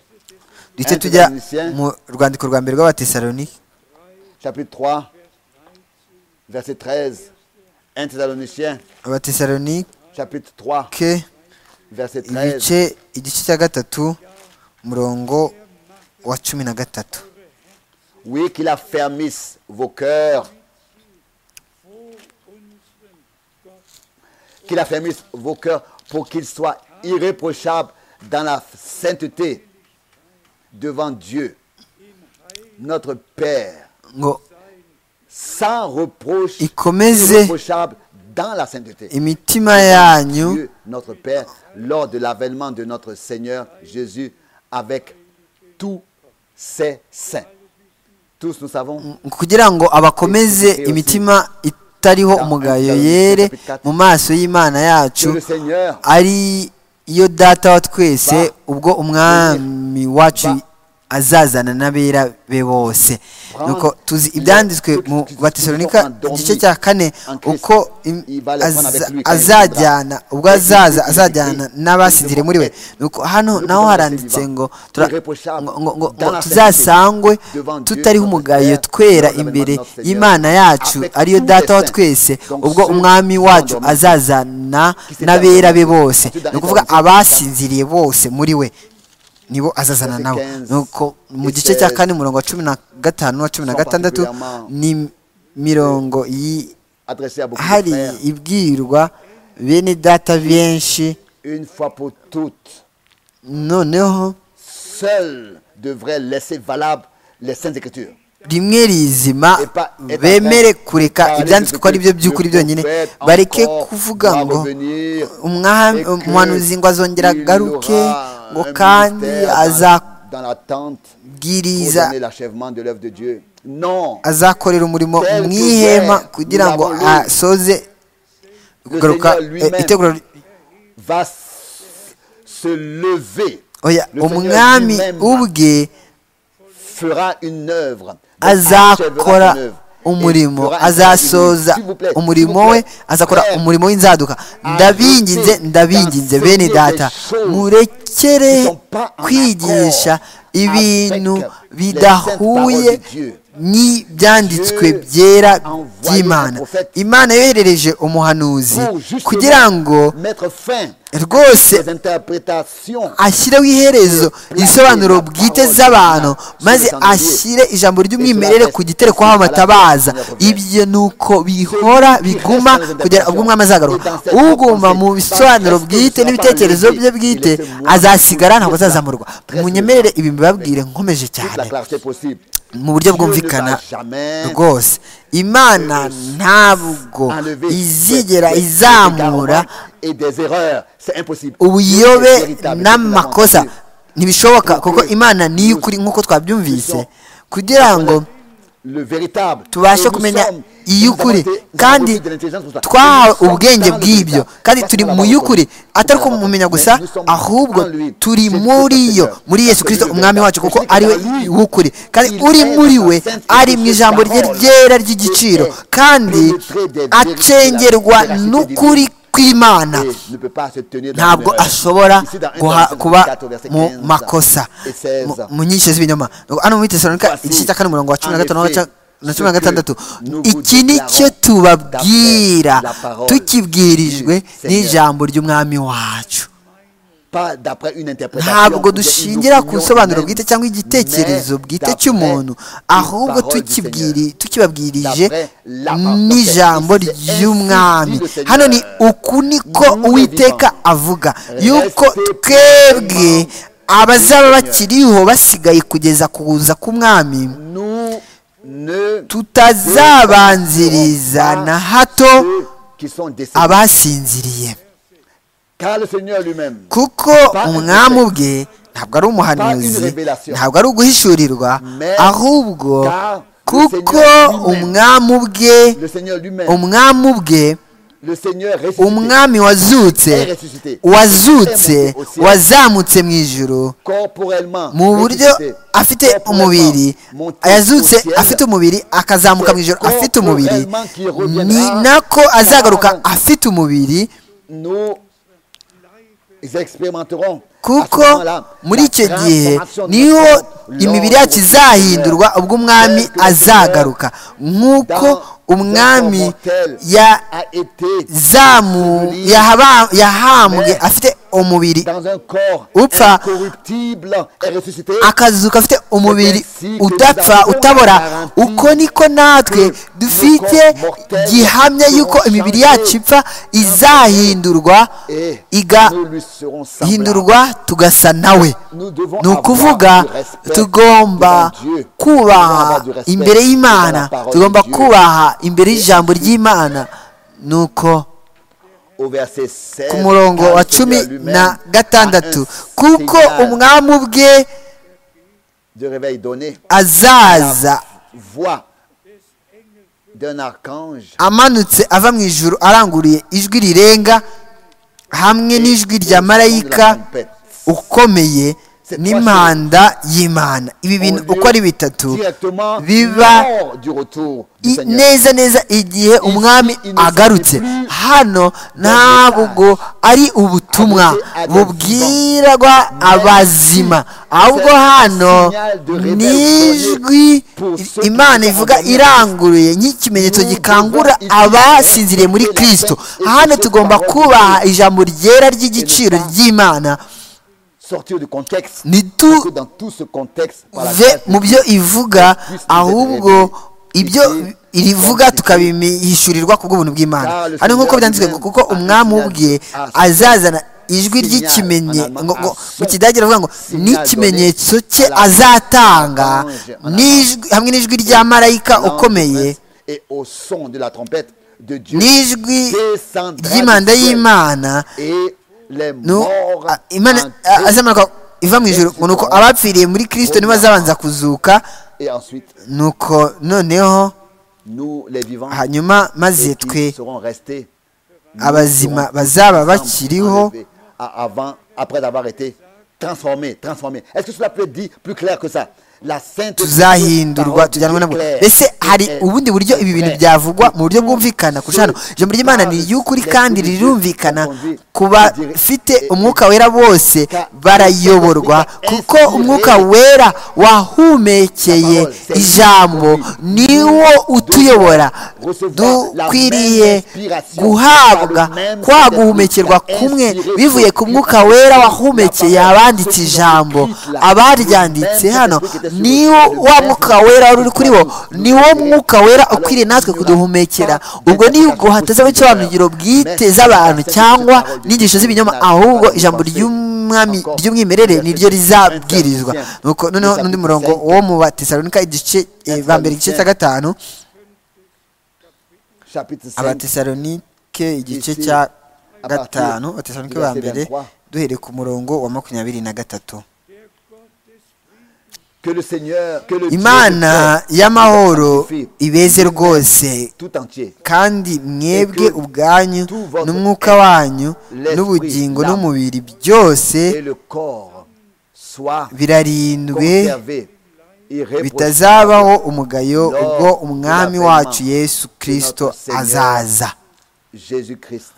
duce Un tujya Thessaloniciens. mu rwandiko rwa mbere rw'abatesaloni chapitre 3, verset 13. 1 Thessaloniciens, abatesalonike chapitre 3, verset 13. ibice igice cya gatatu umurongo wa cumi na gatatu Oui, qu'il affermisse vos cœurs. Qu'il affermisse vos cœurs pour qu'ils soient irréprochables dans la sainteté devant Dieu, notre Père, ngo sans reproche, Ikomeze. irréprochable dans la sainteté. imitima yanyu Dieu, notre Père, lors de l'avènement de notre Seigneur Jésus avec tous ses saints. Tous nous savons kugira ngo abakomeze imitima itariho umugayo yere mu maso y'imana que yacu le Seigneur ari yo data wa twese ubwo umwami wacu azazana n'abera be bose nuko tuzi ibyanditswe mu batesalonika igice cya kane uko im- aza- azajyana ubwo azaza azajyana n'abasinzire muri we nuko hano naho haranditse ngo tura- ngo- ngo- ngo- ngo tuzasangwe tutariho umugayo twera imbere y'imana yacu ariyo data wa twese ubwo umwami wacu azazana n'abera be bose ni ukuvuga abasinziriye bose muri we nibo azazana nabo nuko mu gice cya kane umurongo wa cumi na gatanu na cumi na gatandatu ni mirongo yi- adressé à beaucoup de hari frères, ibwirwa bene data benshi une fois pour toutes, noneho seul devrait laisser valable les saintes écritures. rimwe rizima bemere kureka ibyanditswe ko ari byo by'ukuri byonyine bareke kuvuga ngo umwami umuhanuzi ngo azongera agaruke ngo kandi azabwiriza azakorera umurimo mu ihema kugira ngo asoze kugaruka eh, itegura oya umwami umwami ubwe azakora azakora umurimo azasoza umurimo we azakora umurimo w'inzaduka ndabinginze ndabinginze bene data murekere kwigisha ibintu bidahuye n'ibyanditswe byera by'imana imana yoherereje umuhanuzi kugira ngo rwose ashyireho iherezo isobanuro bwite z'abantu maze ashyire ijambo ry'umwimerere ku giterekwaho amatabaza ibyo ni uko bihora biguma kugera ubwo umwami azagaruka uguma mu bisobanuro bwite n'ibitekerezo bye bwite azasigara ntabwo azazamurwa munyemerere ibi mbibabwire nkomeje cyane mu buryo bwumvikana rwose imana ntabwo izigera izamura ubuyobe n'amakosa ntibishoboka kuko imana niyo ukuri nk'uko twabyumvise kugira ngo le véritable. tubashe Et nous kumenya sommes- nous avons iy'ukuri été- nous avons kandi beaucoup d'intelligence pour ça. twahawe Nous sommes ubwenge dans le bw'ibyo véritable. kandi Parce turi que la mu parole y'ukuri nous atari ko sommes mumumenya en lui. gusa Nous sommes ahubwo en lui. turi C'est muri tout yo le Seigneur. muri yesu C'est kirisito lui le umwami wacu véritable. kuko Christ ari we est en lui. w'ukuri kandi Il uri est muri la we sainte ari mu Église, ijambo rye la parole. ryera ry'igiciro Il est kandi pénétré des vérités, acengerwa la véracité n'ukuri divine. kw'imana ne peut pas se tenir dans ntabwo l'erreur. ashobora Ici, dans un guha- Corinthiens kuba 14, verset mu 15 makosa et 16. mu- mu nyigisho z'ibinyoma Nuko hano muri tesalonika Voici, igice cya kane umurongo wa cumi en na gatanu n'uwa effet, ca- na cumi na ce que gatandatu nous vous iki ni cyo déclarons tubabwira d'après la parole tukibwirijwe du Seigneur. n'ijambo ry'umwami wacu pas d'après une interprétation ntabwo ou bien une dushingira ku opinion bisobanuro humaine, bwite cyangwa igitekerezo mais bwite d'après cy'umuntu une ahubwo parole du tukibwiri- Seigneur. tukibabwirije D'après la parole. n'ijambo C'est ainsi ry'umwami dit le Seigneur. hano ni uku niko Nous uwiteka vivons. avuga Restez yuko twebwe abazaba bakiriho basigaye kugeza kuza k'umwami nous ne tutazabanziriza défendrons na pas hato ceux qui sont décédés. abasinziriye car le Seigneur lui-même kuko umwami ubwe ntabwo ari umuhanuzi ntabwo ari uguhishurirwa ahubwo kuko umwami ubwe le Seigneur lui-même umwami ubwe le Seigneur ressuscité umwami wazutse wazutse wazamutse mu ijuru corporellement mu buryo ressuscité, afite corporellement umubiri monté yazutse au ciel, afite umubiri akazamuka mu ijoro afite umubiri ni nako azagaruka afite umubiri nous expérimenterons kuko à ce moment-là muri la icyo gihe transformation de niho notre corps lors imibiri yacu du izahindurwa Seigneur. ubwo umwami Tel que le azagaruka nk'uko Dans umwami un corps mortel a été yazamu enseveli yahaba- yahambwe Mais- afite umubiri dans un corps upfa, incorruptible et ressuscité akazuka afite umubiri ainsi que udapfa nous avons utabora garanti uko niko natwe que dufite nos corps mortels gihamya seront yuko imibiri changés yacu ipfa izahindurwa et nous lui serons semblables. igahindurwa tugasa nawe Nous devons ni ukuvuga avoir du respect tugomba devant Dieu. Nous devons kubaha avoir du respect imbere devant y'imana la parole tugomba de Dieu. kubaha imbere y'ijambo ry'imana nuko Au verset 16, ku murongo car wa le Seigneur cumi lui-même na a gatandatu un kuko signal umwami ubwe de réveil donné azaza voix d'un archange amanutse ava mu ijuru aranguriye ijwi rirenga hamwe n'ijwi rya marayika ukomeye n'impanda y'imana ibi bintu uko ari bitatu directement biba lors du retour du i- Seigneur. neza neza igihe umwami agarutse hano ntabwo ari ubutumwa bubwirwa abazima ahubwo hano n'ijwi imana ivuga iranguruye nk'ikimenyetso gikangura abasinziriye muri kirisito hano tugomba kubaha ijambo ryera ry'igiciro ry'imana Sortir du contexte. Ni tout- Parce que dans tout ce contexte, par la ve grâce mu byo ivuga ahubwo ibyo irivuga tukabihishurirwa ku bw'ubuntu bw'imana hano nk'uko byanditswe kuko umwami ubwe azazana ijwi ry'ikimenyetso mu kidage aravuga ngo n'ikimenyetso cye azatanga n'ijwi- hamwe n'ijwi rya marayika ukomeye Et au son de la trompette de Dieu. n'ijwi descendra ry'impanda du ciel. y'imana Et les nu morts. a- imana en Christ. azamanuka iva mu ijoro ngo ni uko abapfiriye muri kirisito nibo azabanza kuzuka Et ensuite, nuko noneho nous les vivants. hanyuma maze et qui twe seront restés, nous abazima serons bazaba ensemble bakiriho enlevés a- avant, après avoir été transformés, transformés. Est-ce que cela peut être dit plus clair que ça La sainte tuzahindurwa tujyanwe nabo mbese hari ubundi buryo ibi bintu byavugwa mu buryo bwumvikana kurusha hano ijambo ry'imana ni iry'ukuri kandi rirumvikana ku bafite umwuka wera bose barayoborwa kuko umwuka wera wahumekeye ijambo niwo utuyobora dukwiriye guhabwa kwa guhumekerwa kumwe bivuye ku mwuka wera wahumekeye abanditse ijambo abaryanditse hano niwo wa mwuka wera wari uri kuri bo niwo mwuka wera ukwiriye natwe kuduhumekera ubwo nibwo hatazaho isobanuro bwite z'abantu cyangwa n'inyigisho z'ibinyoma ahubwo ijambo ry'umwami ry'umwimerere niryo rizabwirizwa nuko noneho n'undi murongo wo mu batesalonika igice eh, ba mbere igice cya gatanu chapitre 5, abatesalonike igice Ici, cya à partir gatanu du abatesalonike verset ba mbere 23. duhereye ku murongo wa makumyabiri na gatatu Que le Seigneur, que le Dieu imana de paix y'amahoro vous sanctifie ibeze rwose tout entier. kandi mwebwe ubwanyu n'umwuka wanyu n'ubugingo n'umubiri byose Et le corps soit birarindwe conservé, irréprochable bitazabaho umugayo ubwo umwami wacu yesu kirisito azaza Jésus-Christ.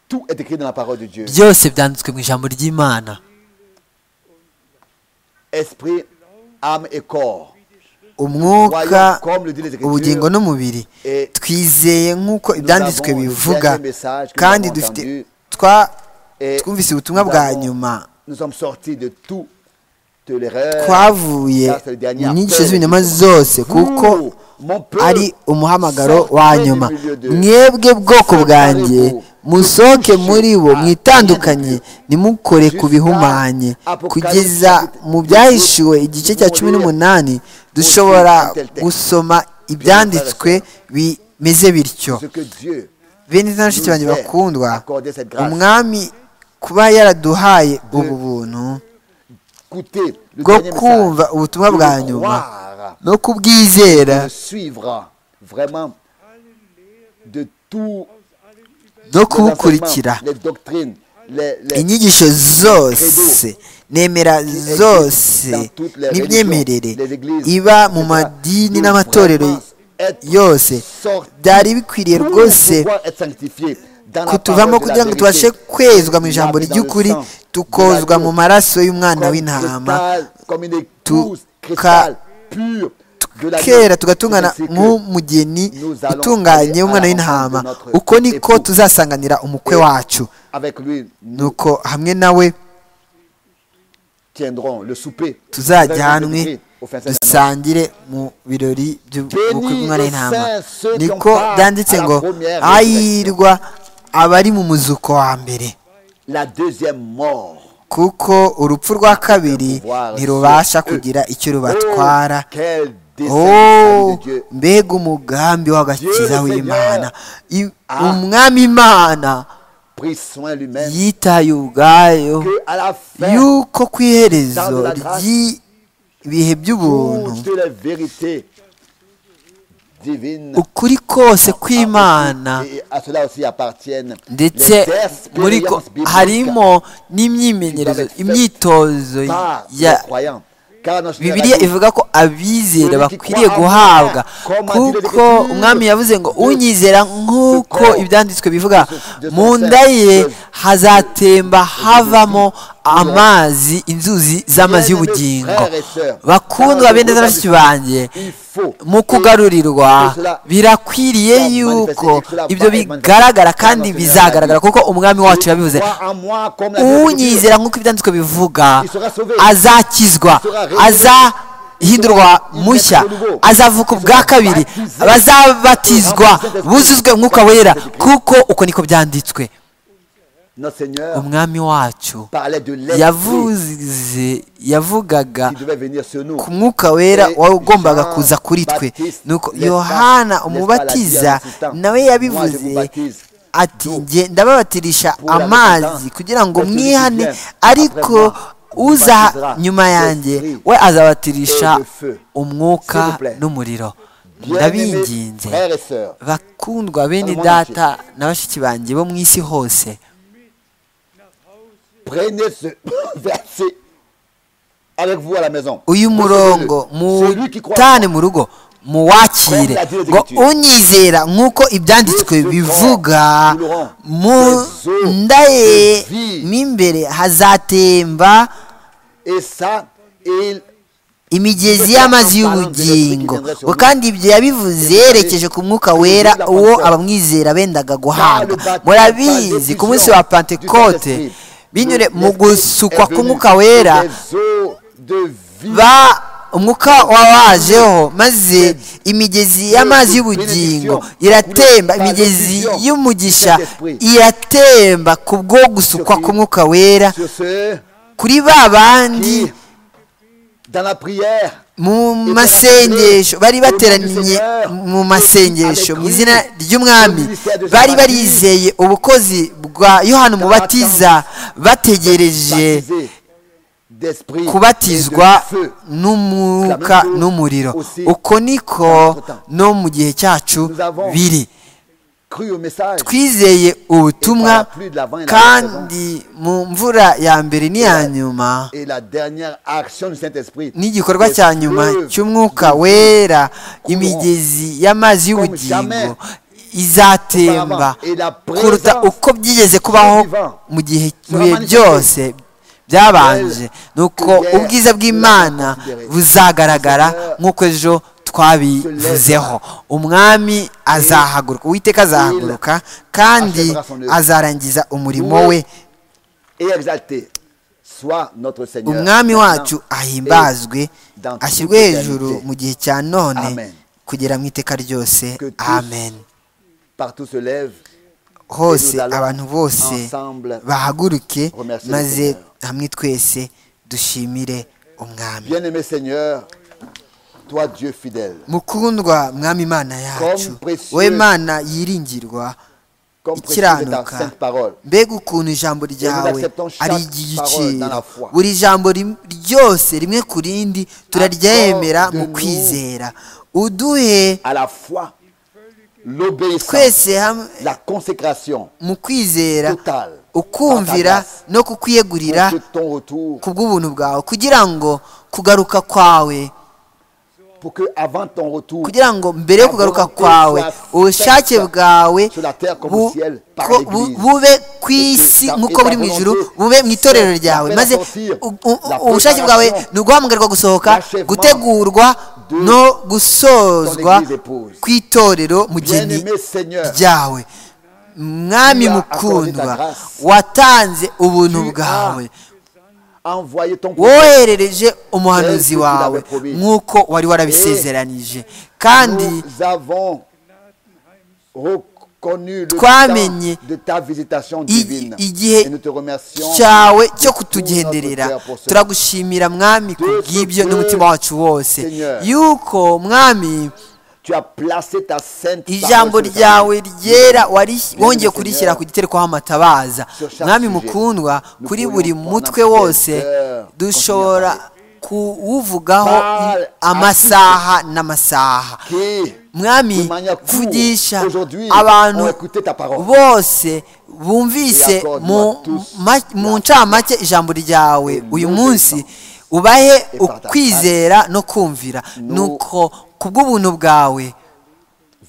Tout est écrit dans la parole de Dieu. byose byanditswe mu ijambo ry'imana Esprit, âme et corps. umwuka Voyons, comme le dit les ubugingo Écritures, n'umubiri et twizeye nk'uko ibyanditswe avons le bivuga dernier message que nous kandi avons dufite entendu, twa- et twumvise ubutumwa nous bwa avons- nyuma nous sommes sortis de tout de l'erreur. twavuye Ça, c'est le dernier mu nyigisho appel z'ibinyoma du Seigneur. zose kuko Vous, mon peuple, ari umuhamagaro sortez wa du nyuma milieu de- mwebwe bwoko bwanjye musohoke muri bo mwitandukanye nimukore ku bihumanye kugeza mu byahishiwe igice cya cumi n'umunani dushobora gusoma ibyanditswe bimeze bityo Ce que Dieu bene na bashiki banjye bakundwa umwami kuba yaraduhaye ubu buntu coûtait le bwo dernier kumva message, ubutumwa de bwa le nyuma croire, no kubwizera de suivre vraiment de tout no les enseignements, kubukurikira les doctrines, les, les- inyigisho zose nemera zose n'imyemerere iba mu madini n'amatorero yose byari bikwiriye pour rwose pouvoir être sanctifié dans la kutuvamo parole de kugira la ngo vérité, tubashe kwezwa mu lavé ijambo dans le ry'ukuri sang tukozwa de mu l'agneau, maraso y'umwana comme w'intama cristal, comme une tu- écluse cristal pure de l'agneau. kera C'est tugatungana ainsi que nk'umugeni nous allons utunganye aller à w'umwana la w'intama rencontre de notre uko niko époux. tuzasanganira umukwe Et- wacu Avec lui, nous nuko hamwe nawe tiendrons le souper. tuzajyanwe Au fin de cette année. dusangire mu birori by'ubukwe bw'umwana w'intama Bénis ceux qui ont niko part byanditse à la ngo première ayirwa abari mu muzuko wa mbere La deuxième mort. kuko urupfu rwa kabiri pouvoir sur ntirubasha eux. kugira icyo rubatwara Oh, quel dessein Oh, de Dieu. mbega umugambi w'agakiza Dieu le w'imana I- Ah. umwami imana Pris soin lui-même. yitaye ubwayo Que à la fin, yuko ku iherezo Dans la grâce. ry'ibihe by'ubuntu toutes les vérités divines. ukuri kose kw'imana Et à cela aussi appartiennent ndetse les muri ko expériences bibliques harimo n'imyimenyerezo imyitozo par ya les croyants. Car notre bibiliya génération ivuga ko abizera bakwiriye guhabwa kuko umwami yavuze ngo unyizera nk'uko ibyanditswe bivuga mu nda ye hazatemba havamo amazi inzuzi z'amazi y'ubugingo bakundwa bene za bashiki banjye mu kugarurirwa birakwiriye yuko ibyo bigaragara kandi bizagaragara kuko umwami wacu yabivuze croit en moi comme la Bible dit. unyizera nk'uko ibyanditswe bivuga azakizwa azahindurwa mushya azavuka ubwa kabiri bazabatizwa buzuzwe umwuka wera kuko uko niko byanditswe Notre Seigneur umwami wacu parlait de l'esprit yavuze yavugaga qui devait venir sur nous. ku mwuka wera wagombaga kuza kuri twe nuko yohana umubatiza nawe yabivuze ati njye ndababatirisha amazi kugira ngo mwihane ariko uza nyuma yanjye we azabatirisha umwuka n'umuriro ndabinginze Frères et sœurs, bakundwa bene data na bashiki banjye bo mu isi hose prenez ce verset avec vous à la maison. uyu murongo Celui qui croit muwutane mu rugo muwakire ngo unyizera nk'uko ibyanditswe bivuga mu nda ye mo imbere hazatemba Et ça, il imigezi y'amazi y'ubugingo ngo kandi ibyo yabivuze yerekeje ku mwuka wera uwo abamwizera bendaga guhabwa murabizi ku munsi wa pentekote binyure mu gusukwa k'umwuka wera ba umwuka wabajeho maze imigezi y'amazi y'ubugingo iratemba imigezi y'umugisha iratemba ku bwo gusukwa k'umwuka wera sur ce kuri ba bandi dans la prière, mu masengesho bari bateraniye mu masengesho mu izina ry'umwami bari barizeye ubukozi bwa yohana umubatiza bategereje d'esprit kubatizwa et de feu. n'umwuka n'umuriro uko niko no mu gihe cyacu biri Cru au message. twizeye ubutumwa kandi mu mvura ya mbere n'iya nyuma Et la dernière action du Saint-Esprit. n'igikorwa cya nyuma cy'umwuka wera imigezi y'amazi y'ubugingo izatemba kuruta uko byigeze kubaho mu gihe mu bihe byose byabanje nuko ubwiza bw'imana buzagaragara nk'uko ejo twabivuzeho umwami azahaguruka uwiteka azahaguruka kandi azarangiza umurimo we Et exalté. Soit notre Seigneur. umwami wacu maintenant ahimbazwe et dans toute ashyirwe hejuru éternité. mu gihe cya none Amen. kugera mu iteka ryose Que tous amen Partout se lève. hose nous allons abantu bose ensemble bahaguruke remercier le maze Seigneur. hamwe twese dushimire umwami Bien-aimé Seigneur, toi Dieu fidèle, mukundwa mwami imana yacu Comme précieux- wowe mana yiringirwa comme précieux est ta ikiranuka sainte parole. mbega ukuntu ijambo ryawe acceptons chaque ari iry'igiciro parole dans la foi. buri jambo rim- ryose rimwe ku rindi turaryemera Accorde mu nous kwizera uduhe À la fois, l'obéissance, twese hamwe la consécration mu kwizera totale. ukumvira no kukwiyegurira Que ton retour, ku bw'ubuntu bwawe kugira ngo kugaruka kwawe pour que avant ton retour, kugira ngo mbere yo kugaruka kwawe ubushake bwawe bu- ko- bu- bube ku isi nk'uko buri mu ijuru bube mu itorero ryawe maze u- u- ubushake bwawe ni uguhamagarwa gusohoka gutegurwa no gusozwa kw'itorero mu geni bien-aimé Seigneur, ryawe mwami mukundwa watanze ubuntu bwawe envoyez ton prophète. woherereje umuhanuzi wawe nk'uko wari warabisezeranije kandi Nous avons reconnu le Twamenye temps de ta visitation i- divine. igihe Et nous te remercions cyawe cyo de tout notre kutugenderera cœur pour cela. turagushimira mwami kubw'ibyo n'umutima wacu wose yuko mwami Tu as placé ta sainte ijambo parole sur le salut. ryawe ryera wari wongeye kurishyira ku giterekoho amatabaza mwami mukundwa kuri buri mutwe wose dushobora kuwuvugaho amasaha n'amasaha Qui, de mwami manière courte, vugisha aujourd'hui, ont abantu écouté ta parole. bose bumvise mu ma- mu ncamake ijambo ryawe uyu munsi ubahe ukwizera no kumvira nuko ku bw'ubuntu bwawe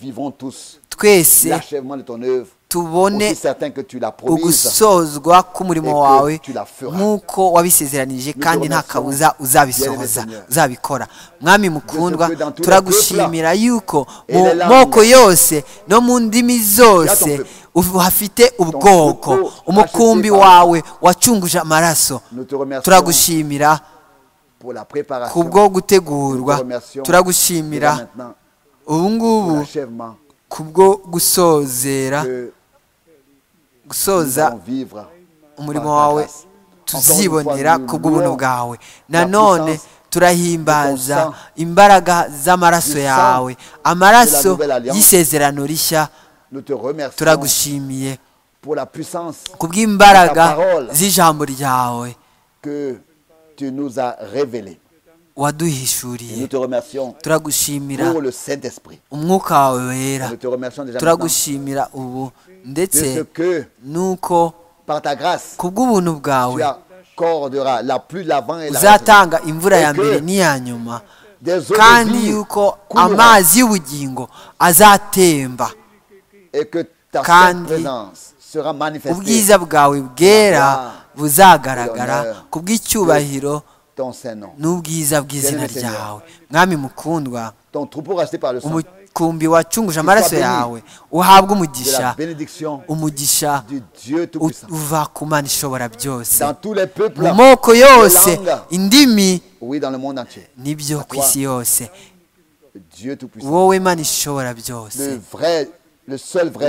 Vivons tous twese l'achèvement de ton œuvre. tubone Aussi certain que tu l'as promise. ugusozwa k'umurimo wawe tu la feras. nk'uko wabisezeranije kandi nta kabuza uzabisohoza Bien-aimé Seigneur. uzabikora mwami mukundwa que dans tous les turagushimira yuko et mu les langues, moko yose no mu ndimi ton zose peuple. ubu- hafite ubwoko troupeau umukumbi racheté par- wawe wacunguje amaraso Nous te remercions turagushimira pour la ku préparation. bwo gutegurwa Nous te remercions déjà turagushimira maintenant ubu pour ngubu l'achèvement ku bwo gusozera que nous gusoza allons vivre. umurimo par ta wawe grâce. tuzibonera Encore une fois, nous kubw'ubuntu louons bwawe la nanone puissance turahimbaza du bon sang, imbaraga z'amaraso du sang yawe amaraso nouvelle alliance. y'isezerano rishya Nous te remercions turagushimiye pour la puissance kubw'imbaraga Ta parole. z'ijambo ryawe que tu nous as révélée. Et waduhishuriye nous te remercions turagushimira pour le Saint-Esprit. umwuka wawe wera Nous te remercions déjà maintenant turagushimira ubu de ce ndetse que, nuko par ta grâce, kubw'ubuntu bwawe tu accorderas la pluie de l'avant et la retenue. uzatanga imvura ya Et que mbere n'iya nyuma Des eaux de vie kandi yuko coulera. amazi y'ubugingo azatemba et que ta sainte kandi présence sera manifestée ubwiza bwawe bwera buzagaragara Honneur. ku bw'icyubahiro ton Saint-Nom. n'ubwiza bw'izina Bien-aimé Seigneur. ryawe mwami mukundwa Ton troupeau racheté par le sang de umukumbi wacunguje amaraso béni. yawe uhabwe umugisha la bénédiction umugisha du Dieu u- Tout-Puissant. uva ku mana ishobora byose Dans tous les peuples, mu moko yose les langues, indimi oui, dans le monde entier. nibyo ku isi yose Dieu Tout-Puissant, wowe mana ishobora byose le vrai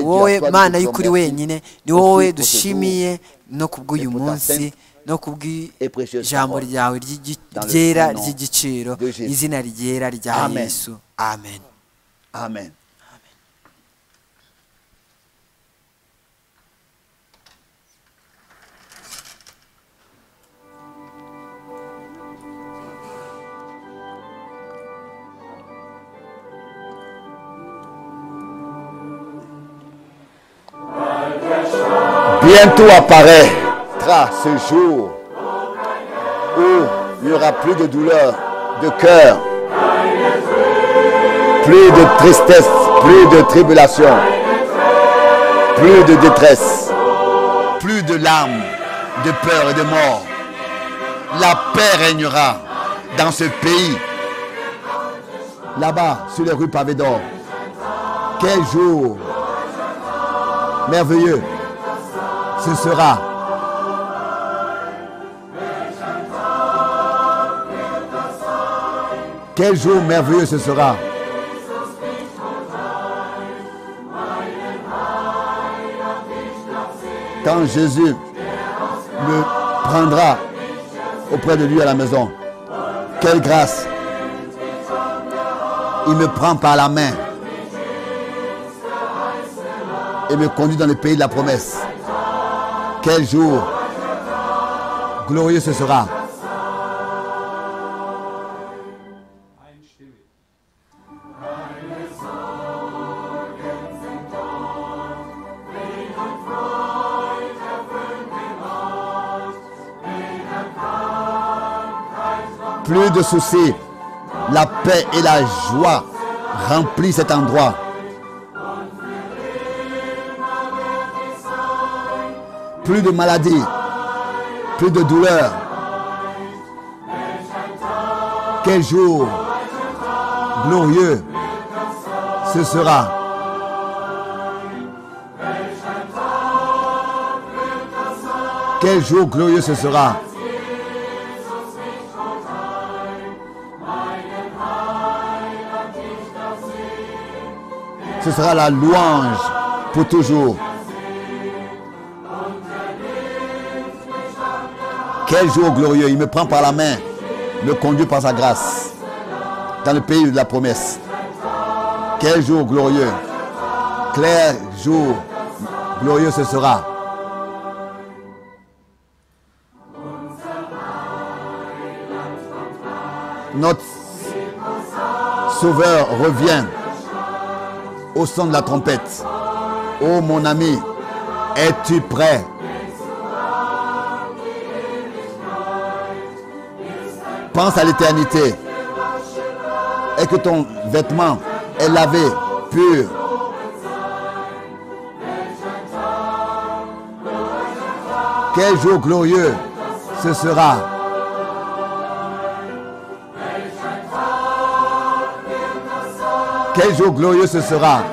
wowe mana y'ukuri wenyine ni wowe dushimiye no kubw'uyu munsi no kubw'ijambo ryawe ryera ry'igiciro izina ryera rya Amen. yesu amen Amen. Bientôt apparaîtra ce jour où il n'y aura plus de douleur de cœur, plus de tristesse, plus de tribulation, plus de détresse, plus de larmes, de peur et de mort. La paix régnera dans ce pays. Là-bas, sur les rues pavées d'or. Quel jour merveilleux ce sera. Quel jour merveilleux ce sera. Quand Jésus me prendra auprès de lui à la maison, quelle grâce. Il me prend par la main et me conduit dans le pays de la promesse. Quel jour glorieux ce sera. Plus de soucis, la paix et la joie remplissent cet endroit. plus de maladies, plus de douleurs. Quel jour glorieux ce sera. Quel jour glorieux ce sera. Ce sera la louange pour toujours. Quel jour glorieux. Il me prend par la main, me conduit par sa grâce dans le pays de la promesse. Quel jour glorieux. Clair jour glorieux ce sera. Notre Sauveur revient au son de la trompette. Ô mon ami, es-tu prêt pense à l'éternité et que ton vêtement est lavé, pur. Quel jour glorieux ce sera. Quel jour glorieux ce sera.